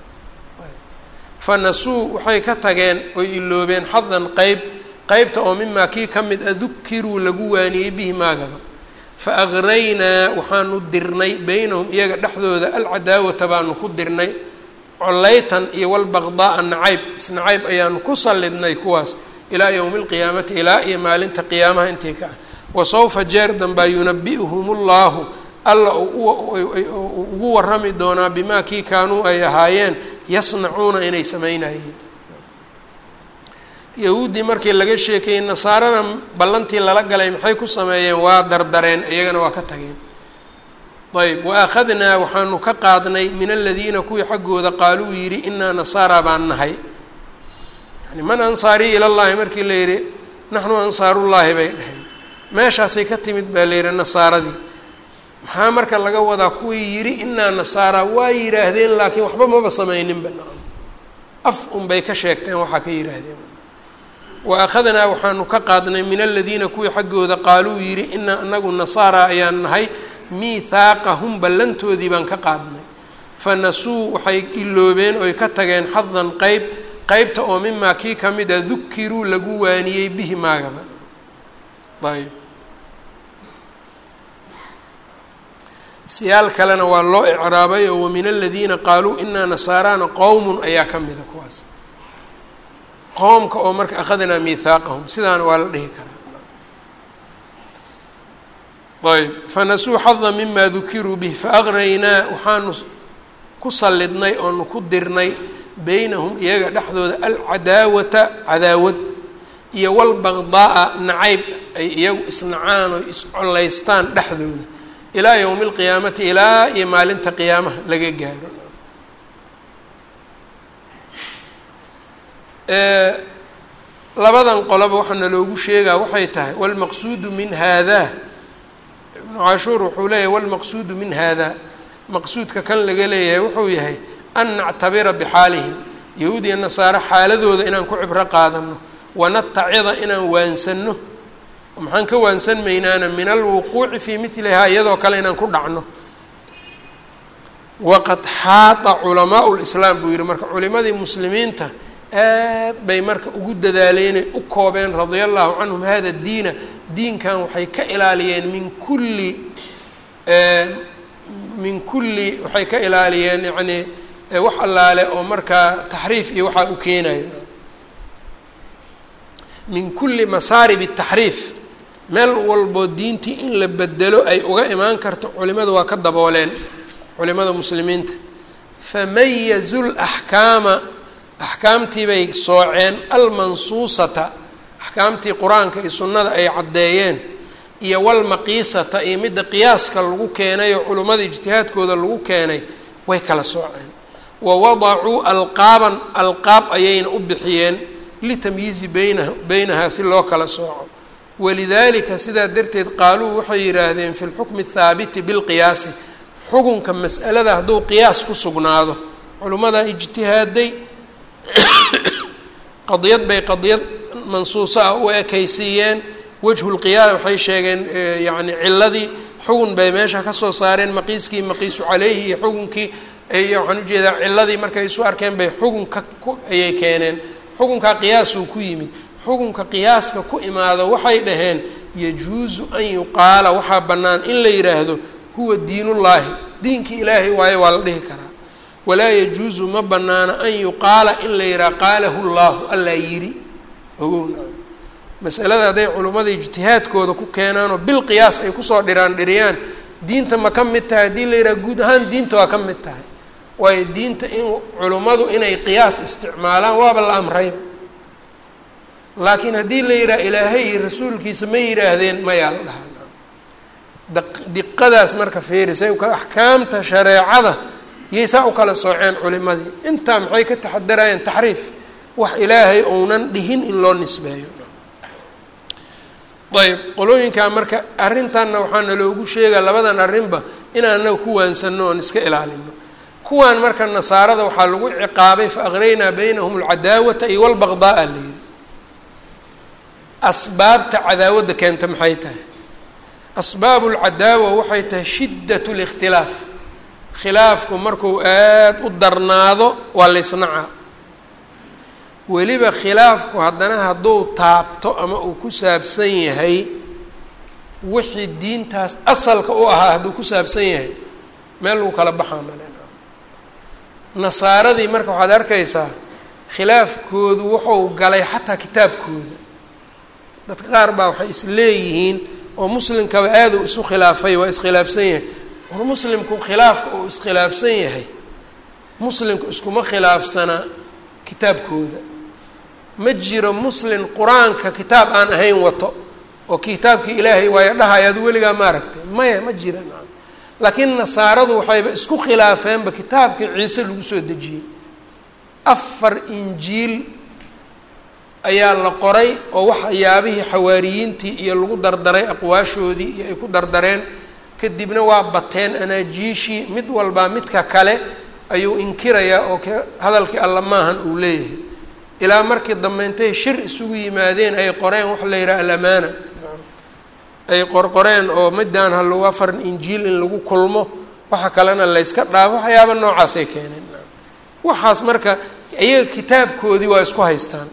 fanasuu waxay ka tageen oy iloobeen xadan qeyb qeybta oo mimaa kii ka mid a dukiruu lagu waaniyey bihi maagaba fa agraynaa waxaanu dirnay beynahum iyaga dhexdooda alcadaawata baanu ku dirnay collaytan iyo walbaqdaaa nacayb isnacayb ayaanu ku sallidnay kuwaas ilaa yowmi alqiyaamati ilaa iyo maalinta qiyaamaha intii ka ah wa sawfa jeer danbaa yunabi'uhum ullahu alla ugu warami doonaa bimaa kii kaanuu ay ahaayeen yasnacuuna inay samaynayeen yahuuddii markii laga sheekayey nasaarana ballantii lala galay maxay ku sameeyeen waa dardareen iyagana waa ka tageen ayb wa akhadnaa waxaanu ka qaadnay min aladiina kuwii xaggooda qaaluu yidhi inaa nasaara baan nahay yani man ansaarii ilallahi markii la yidhi naxnu ansaarullaahi bay dhaheen meeshaasay ka timid baa la yidhi nasaaradii maxaa marka laga wadaa kuwii yidhi inaa nasaara waa yidhaahdeen laakiin waxba maba samayninba nacam af unbay ka sheegteen waxaa ka yidhaahdeen wa akhadnaa waxaanu ka qaadnay min aladiina kuwii xaggooda qaaluu yidhi inaa anagu nasaara ayaan nahay miithaaqahum ballantoodii baan ka qaadnay fa nasuu waxay iloobeen oy ka tageen xadan qeyb qeybta oo mimaa kii ka mid a dukiruu lagu waaniyey bihi maagaba ayb siyaal kalena waa loo icraabay oo wamin aladiina qaaluu inaa nasaaraana qowmun ayaa ka mida kuwaas qoomka oo marka akhadnaa miithaaqahum sidaana waa la dhihi karaa ayb fanasuu xada mima dukiruu bih faaqraynaa waxaanu ku sallidnay oonu ku dirnay beynahum iyaga dhexdooda alcadaawata cadaawad iyo walbaqdaaa nacayb ay iyagu isnacaan oo iscollaystaan dhexdooda ilaa yowmi alqiyaamati ilaa iyo maalinta qiyaamaha laga gaaro labadan qoloba waxaana loogu sheegaa waxay tahay walmaqsuudu min haadaa ibnu cashuur wuxuu leeyahay walmaqsuudu min haadaa maqsuudka kan laga leeyahay wuxuu yahay an nactabira bixaalihim yahuud iyo nasaare xaaladooda inaan ku cibro qaadano wanatacida inaan waansano maxaan ka waansan maynaana min alwuquuci fii milihaa iyadoo kale inaan ku dhacno waqad xaata culamaau lislaam buu yihi marka culimadii muslimiinta aad bay marka ugu dadaaleenay u koobeen radia allahu canhum hada diina diinkan waxay ka ilaaliyeen min kulli min kulli waxay ka ilaaliyeen yacnii wax allaale oo markaa taxriif iyo waxaa u keenayo min kulli masaarib taxriif meel walboo diintii in la bedelo ay uga imaan karto culimadu waa ka dabooleen culimada muslimiinta famayazu laxkaama axkaamtii bay sooceen almansuusata axkaamtii qur-aanka iyo sunnada ay caddeeyeen iyo walmaqiisata iyo midda qiyaaska lagu keenay oo culimmada ijtihaadkooda lagu keenay way kala sooceen wa wadacuu alqaaban alqaab ayayna u bixiyeen litamyiizi beynaha beynahaa si loo kala sooco walidaalika sidaa darteed qaaluu waxay yidhaahdeen fi lxukmi athaabiti bilqiyaasi xukunka mas'alada hadduu qiyaas ku sugnaado culimmadaa ijtihaaday qadiyad bay qadiyad mansuuso ah u ekaysiiyeen wajhu lqiyaam waxay sheegeen yacni ciladii xugun bay meesha kasoo saareen maqiiskii maqiisu caleyhi iyo xukunkii waxaan ujeedaa ciladii markay isu arkeen bay xukunka ayay keeneen xukunkaa qiyaasuu ku yimid xukunka qiyaaska ku imaado waxay dhaheen yajuusu an yuqaala waxaa bannaan in la yidhaahdo huwa diinullaahi diinkii ilaahay waayo waa la dhihi karaa walaa yajuusu ma banaana an yuqaala in la yidhaha qaalahu llahu allaa yidhi ogowna masalada hadday culimmada ijtihaadkooda ku keenaanoo bil qiyaas ay kusoo dhiraan dhiriyaan diinta ma ka mid tahay haddii la yidhaha guud ahaan diinta waa ka mid tahay waayo diinta in culimmadu inay qiyaas isticmaalaan waaba la amray laakiin haddii la yidhaha ilaahay iyo rasuulkiisa ma yidhaahdeen mayaa la dhahaa diqadaas marka fiirisay axkaamta shareecada yay saa u kala sooceen culimadii intaa maxay ka taxadarayeen taxriif wax ilaahay ounan dhihin in loo nisbeeyo ayb qolooyinkaa marka arrintanna waxaana loogu sheegaa labadan arrinba inaan anaga ku waansano oon iska ilaalino kuwaan marka nasaarada waxaa lagu ciqaabay fa aqraynaa baynahum alcadaawata iyo walbaqdaaa la yidhi asbaabta cadaawadda keenta maxay tahay asbaabu lcadaawa waxay tahay shiddat likhtilaaf khilaafku markuu aada u darnaado waa laysnacaa weliba khilaafku haddana hadduu taabto ama uu ku saabsan yahay wixii diintaas asalka u ahaa hadduu ku saabsan yahay meel lagu kala baxaa malen nasaaradii marka waxaad arkaysaa khilaafkoodu wuxuu galay xataa kitaabkooda dadka qaar baa waxay is leeyihiin oo muslimkaba aada u isu khilaafay waa iskhilaafsan yahay war muslimku khilaafka uu iskhilaafsan yahay muslimku iskuma khilaafsana kitaabkooda ma jiro muslim qur-aanka kitaab aan ahayn wato oo kitaabkii ilaahay waayo dhahay adu weligaa ma aragtay maya ma jira laakiin nasaaradu waxayba isku khilaafeenba kitaabkii ciise lagu soo dejiyey afar injiil ayaa la qoray oo waxyaabihii xawaariyiintii iyo lagu dardaray aqwaashoodii iyo ay ku dardareen kadibna waa bateen anaajiishii mid walbaa midka kale ayuu inkirayaa oo k hadalkii alla maahan uu leeyahay ilaa markii dambe intay shir isugu yimaadeen ay qoreen waxa la yidhaha alamaana ay qorqoreen oo midaan ha lagu afar injiil in lagu kulmo waxa kalena layska dhaafo waxyaaba noocaasay keeneen waxaas marka iyaga kitaabkoodii waa isku haystaan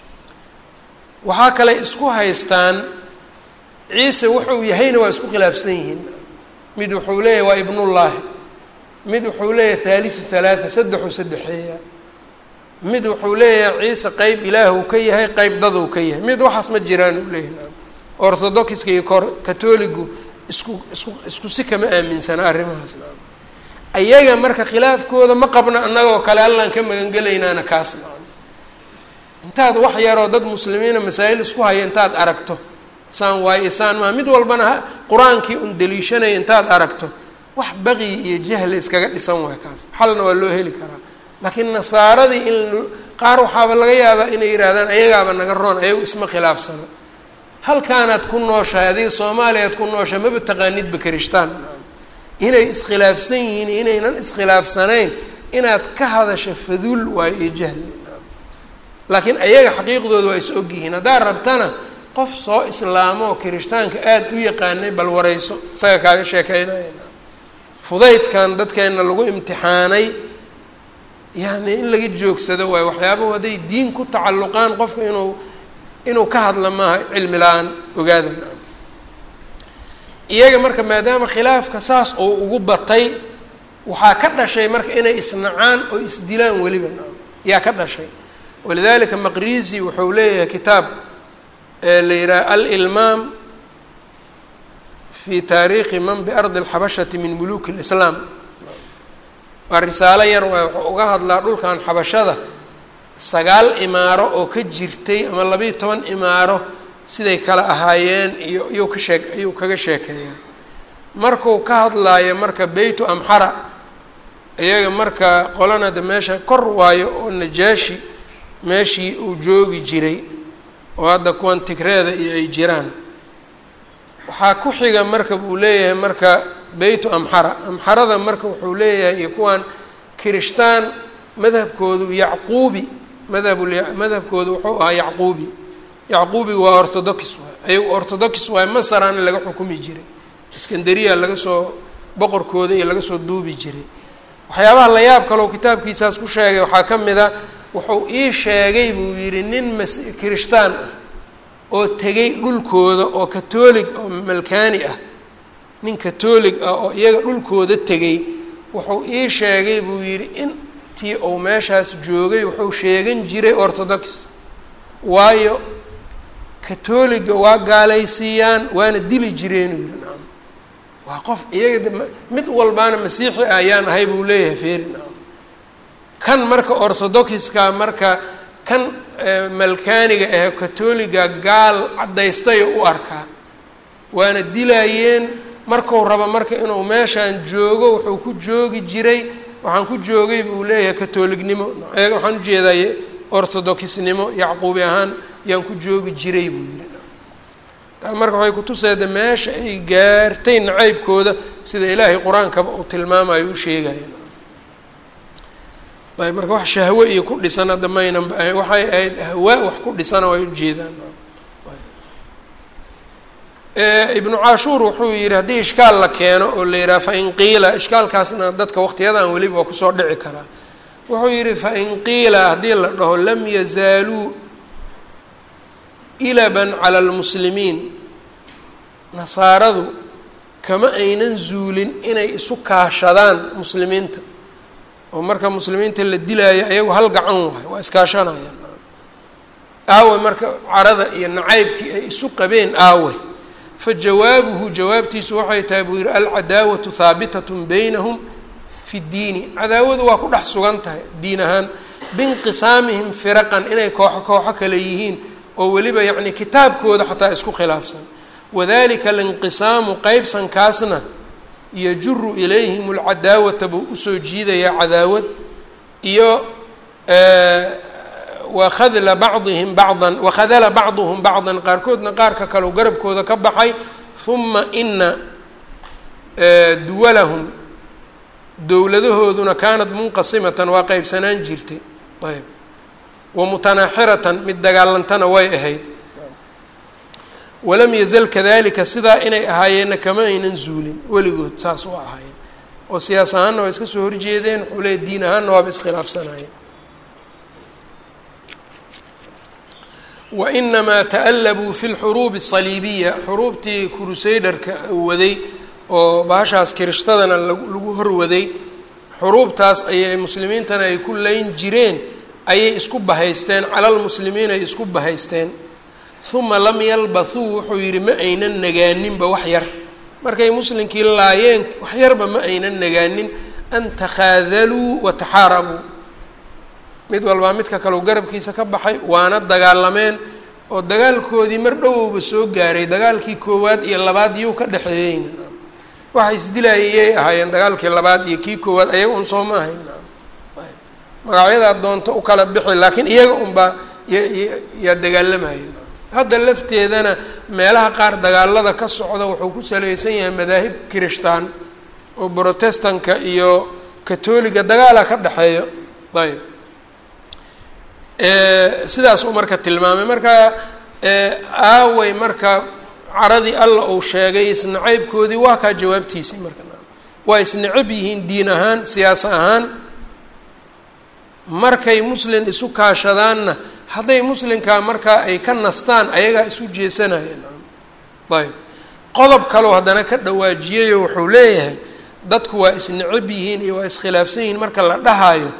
waxaa kale isku haystaan ciise wuxuu yahayna waa isku khilaafsan yihiin mid wuxuu leeyahay waa ibnullaahi mid wuxuu leeyahay thaalithu thalaatha saddexuu saddexeeya mid wuxuu leeyahay ciise qeyb ilaahuu ka yahay qeyb daduu ka yahay mid waxaas ma jiraan uu leeyahay orthodoxiska iyo kor katoligu isku isku isku si kama aaminsana arrimahaas naam ayaga marka khilaafkooda ma qabna annagoo kale allaan ka magangelaynaana kaas naam intaad wax yaroo dad muslimiina masaa'il isku haya intaad aragto saan waayo isaan maa mid walbana qur-aankii un daliishanaya intaad aragto wax baqi iyo jahli iskaga dhisan waay kaas xalna waa loo heli karaa laakiin nasaaradii in qaar waxaaba laga yaabaa inay yidhaahdaan ayagaaba naga roon ayagu isma khilaafsano halkaanaad ku nooshahay adiga soomaaliyaad ku nooshahay maba taqaanidba karishtaan inay iskhilaafsan yihiin inaynan iskhilaafsanayn inaad ka hadasha faduul waayo iyo jahli laakiin ayaga xaqiiqdooda waa is ogyihiin haddaad rabtana qof soo islaamo oo kirishtaanka aada u yaqaanay bal wareyso isaga kaaga sheekeynaya fudaydkan dadkeenna lagu imtixaanay yani in laga joogsado waayo waxyaabahu hadday diin ku tacalluqaan qofka inuu inuu ka hadla maaha cilmi la-aan ogaada iyaga marka maadaama khilaafka saas oo ugu batay waxaa ka dhashay marka inay isnacaan oo isdilaan weliba yaa ka dhashay walidalika maqrizi wuxuu leeyahay kitaab la yidhaha alilmaam fi taariikhi man biardi alxabashati min muluki lislaam waa risaalo yar waay wuxuu uga hadlaa dhulkan xabashada sagaal imaaro oo ka jirtay ama labayo toban imaaro siday kala ahaayeen iyo iyuu ka sheek ayuu kaga sheekeeyaa markuu ka hadlaayo marka beytu amxara iyaga marka qolana de meesha kor waayo oo najaashi meeshii uu joogi jiray oo hadda kuwan tigreeda iyo ay jiraan waxaa ku xiga marka buu leeyahay marka beytu amxara amxarada marka wuxuu leeyahay iyo kuwan kirishtaan madhabkoodu yacquubi madhab madhabkoodu wuxuu ahaa yacquubi yacquubi waa orthodox waay ayagu orthodox waay masarana laga xukumi jiray iskandariya laga soo boqorkooda iyo laga soo duubi jiray waxyaabaha la yaab kaleo kitaabkiisaas ku sheegay waxaa ka mid a wuxuu ii sheegay buu yidhi nin mas kirishtaan ah oo tegay dhulkooda oo katoolig oo malkaani ah nin katoolig ah oo iyaga dhulkooda tegay wuxuu ii sheegay buu yidhi intii uu meeshaas joogay wuxuu sheegan jiray orthodox waayo katooliga waa gaalaysiiyaan waana dili jireen uu yihi naam waa qof iyaga mid walbaana masiixi ah ayaan ahay buu leeyahay feeri naam kan marka orthodoxiska marka kan malkaaniga ah katoliga gaal caddaystayo u arkaa waana dilaayeen marku rabo marka inuu meeshaan joogo wuxuu ku joogi jiray waxaan ku joogay buu leeyahay katolignimo waxaan ujeedaye orthodoxnimo yacquubi ahaan yaan ku joogi jiray buu yihi taa marka waxay kutuseeda meesha ay gaartay nacaybkooda sida ilaahay qur-aankaba uu tilmaamayo u sheegaya ayb marka wax shahwe iyo ku dhisan hadda maynan ba ahayn waxay ahayd ahwaa wax ku dhisana way ujeedaan ibnu cashuur wuxuu yihi haddii ishkaal la keeno oo la yidhaha fain qiila ishkaalkaasna dadka waqtiyadan weliba waa kusoo dhici karaa wuxuu yihi fain qiila haddii la dhaho lam yazaaluu ilaban cala almuslimiin nasaaradu kama aynan zuulin inay isu kaashadaan muslimiinta oo marka muslimiinta la dilaayo ayagu hal gacan waay waa iskaashanayaan aawe marka carada iyo nacaybkii ay isu qabeen aawe fa jawaabuhu jawaabtiisu waxay tahay buu yihi alcadaawatu haabitatun baynahum fi ddiini cadaawadu waa ku dhex sugan tahay diin ahaan biinqisaamihim firaqan inay kooxo kooxo kale yihiin oo weliba yacni kitaabkooda xataa isku khilaafsan wadalika alinqisaamu qeybsankaasna yajuru ilayhim alcadaawata buu usoo jiidayaa cadaawad iyo wakhadla bacdihim bacdan wakhadala bacduhum bacdan qaarkoodna qaarka kaleu garabkooda ka baxay huma ina duwalahum dowladahooduna kaanat munqasimatan waa qeybsanaan jirtay ayb wamutanaaxiratan mid dagaalantana way ahayd walam yazal kadalika sidaa inay ahaayeenna kama aynan zuulin weligood saas u ahaayeen oo siyaas ahaanna waa iska soo horjeedeen wuxuu leeya diin ahaanna waaba iskhilaafsanaayeen wa inamaa ta'allabuu fi lxuruubi asaliibiya xuruubtii crusaderka waday oo bahashaas kirishtadana lagu horwaday xuruubtaas ayay muslimiintana ay ku layn jireen ayay isku bahaysteen calalmuslimiin ay isku bahaysteen uma lam yalbathuu wuxuu yidhi ma aynan nagaaninba wax yar markay muslimkii laayeen wax yarba ma aynan nagaanin an takhaadaluu wa taxaarabuu mid walbaa midka kaleu garabkiisa ka baxay waana dagaalameen oo dagaalkoodii mar dhowowba soo gaaray dagaalkii koowaad iyo labaad iyuu ka dhexeeyeyna waxay isdilaayayay ahaayeen dagaalkii labaad iyo kii koowaad ayaga un soo ma ahayn magacyadaa doonto u kala bixi laakiin iyaga unbaa yaa dagaalamayeen hadda lafteedana meelaha qaar dagaalada ka socda wuxuu ku salaysan yahay madaahib kirishtaan oo brotestanka iyo katoliga dagaala ka dhexeeyo ayb sidaasuu marka tilmaamay marka aaway marka caradii alla uu sheegay isnacaybkoodii waa kaa jawaabtiisii marka waa isnacab yihiin diin ahaan siyaasa ahaan markay muslin isu kaashadaanna hadday muslinkaa markaa ay ka nastaan ayagaa isu jeesanayeen ayb qodob kaleo haddana ka dhawaajiyayo wuxuu leeyahay dadku waa isnacab yihiin iyo waa iskhilaafsan yihiin marka la dhahayo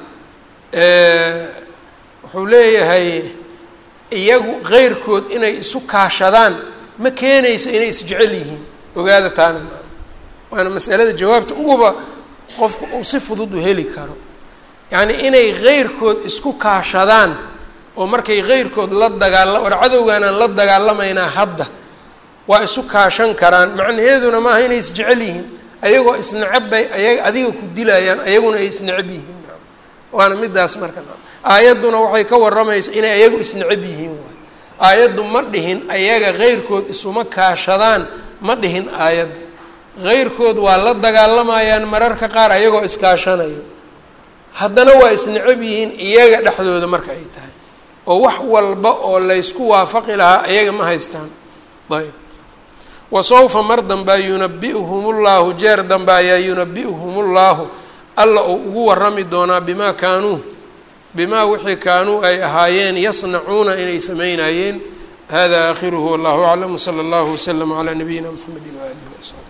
wuxuu leeyahay iyagu keyrkood inay isu kaashadaan ma keenayso inay isjecel yihiin ogaada taana waana masalada jawaabta uguba qofku uu si fudud u heli karo yacni inay keyrkood isku kaashadaan oo markay keyrkood la dagaala war cadowgaanaan la dagaalamaynaa hadda waa isu kaashan karaan macnaheeduna maaha inay isjecel yihiin ayagoo isnacab bay aya adiga ku dilayaan ayaguna ay isnacab yihiin waana midaas marka aayadduna waxay ka warramaysa inay ayagu isnacab yihiin waay aayaddu ma dhihin ayaga keyrkood isuma kaashadaan ma dhihin aayadda keyrkood waa la dagaalamayaan mararka qaar ayagoo iskaashanayo haddana waa isnacab yihiin iyaga dhexdooda marka ay tahay oo wax walba oo laysku waafaqi lahaa ayaga ma haystaan ayb wa sawfa mar dambaa yunabi'uhum ullahu jeer dambe ayaa yunabi'uhum ullahu alla uu ugu warami doonaa bimaa kaanuu bimaa wixii kaanuu ay ahaayeen yasnacuuna inay samaynayeen hada aakhiruhu wallahu aclam wsala allahu waslama calaa nabiyina mxamedi waaalihi wasaxbi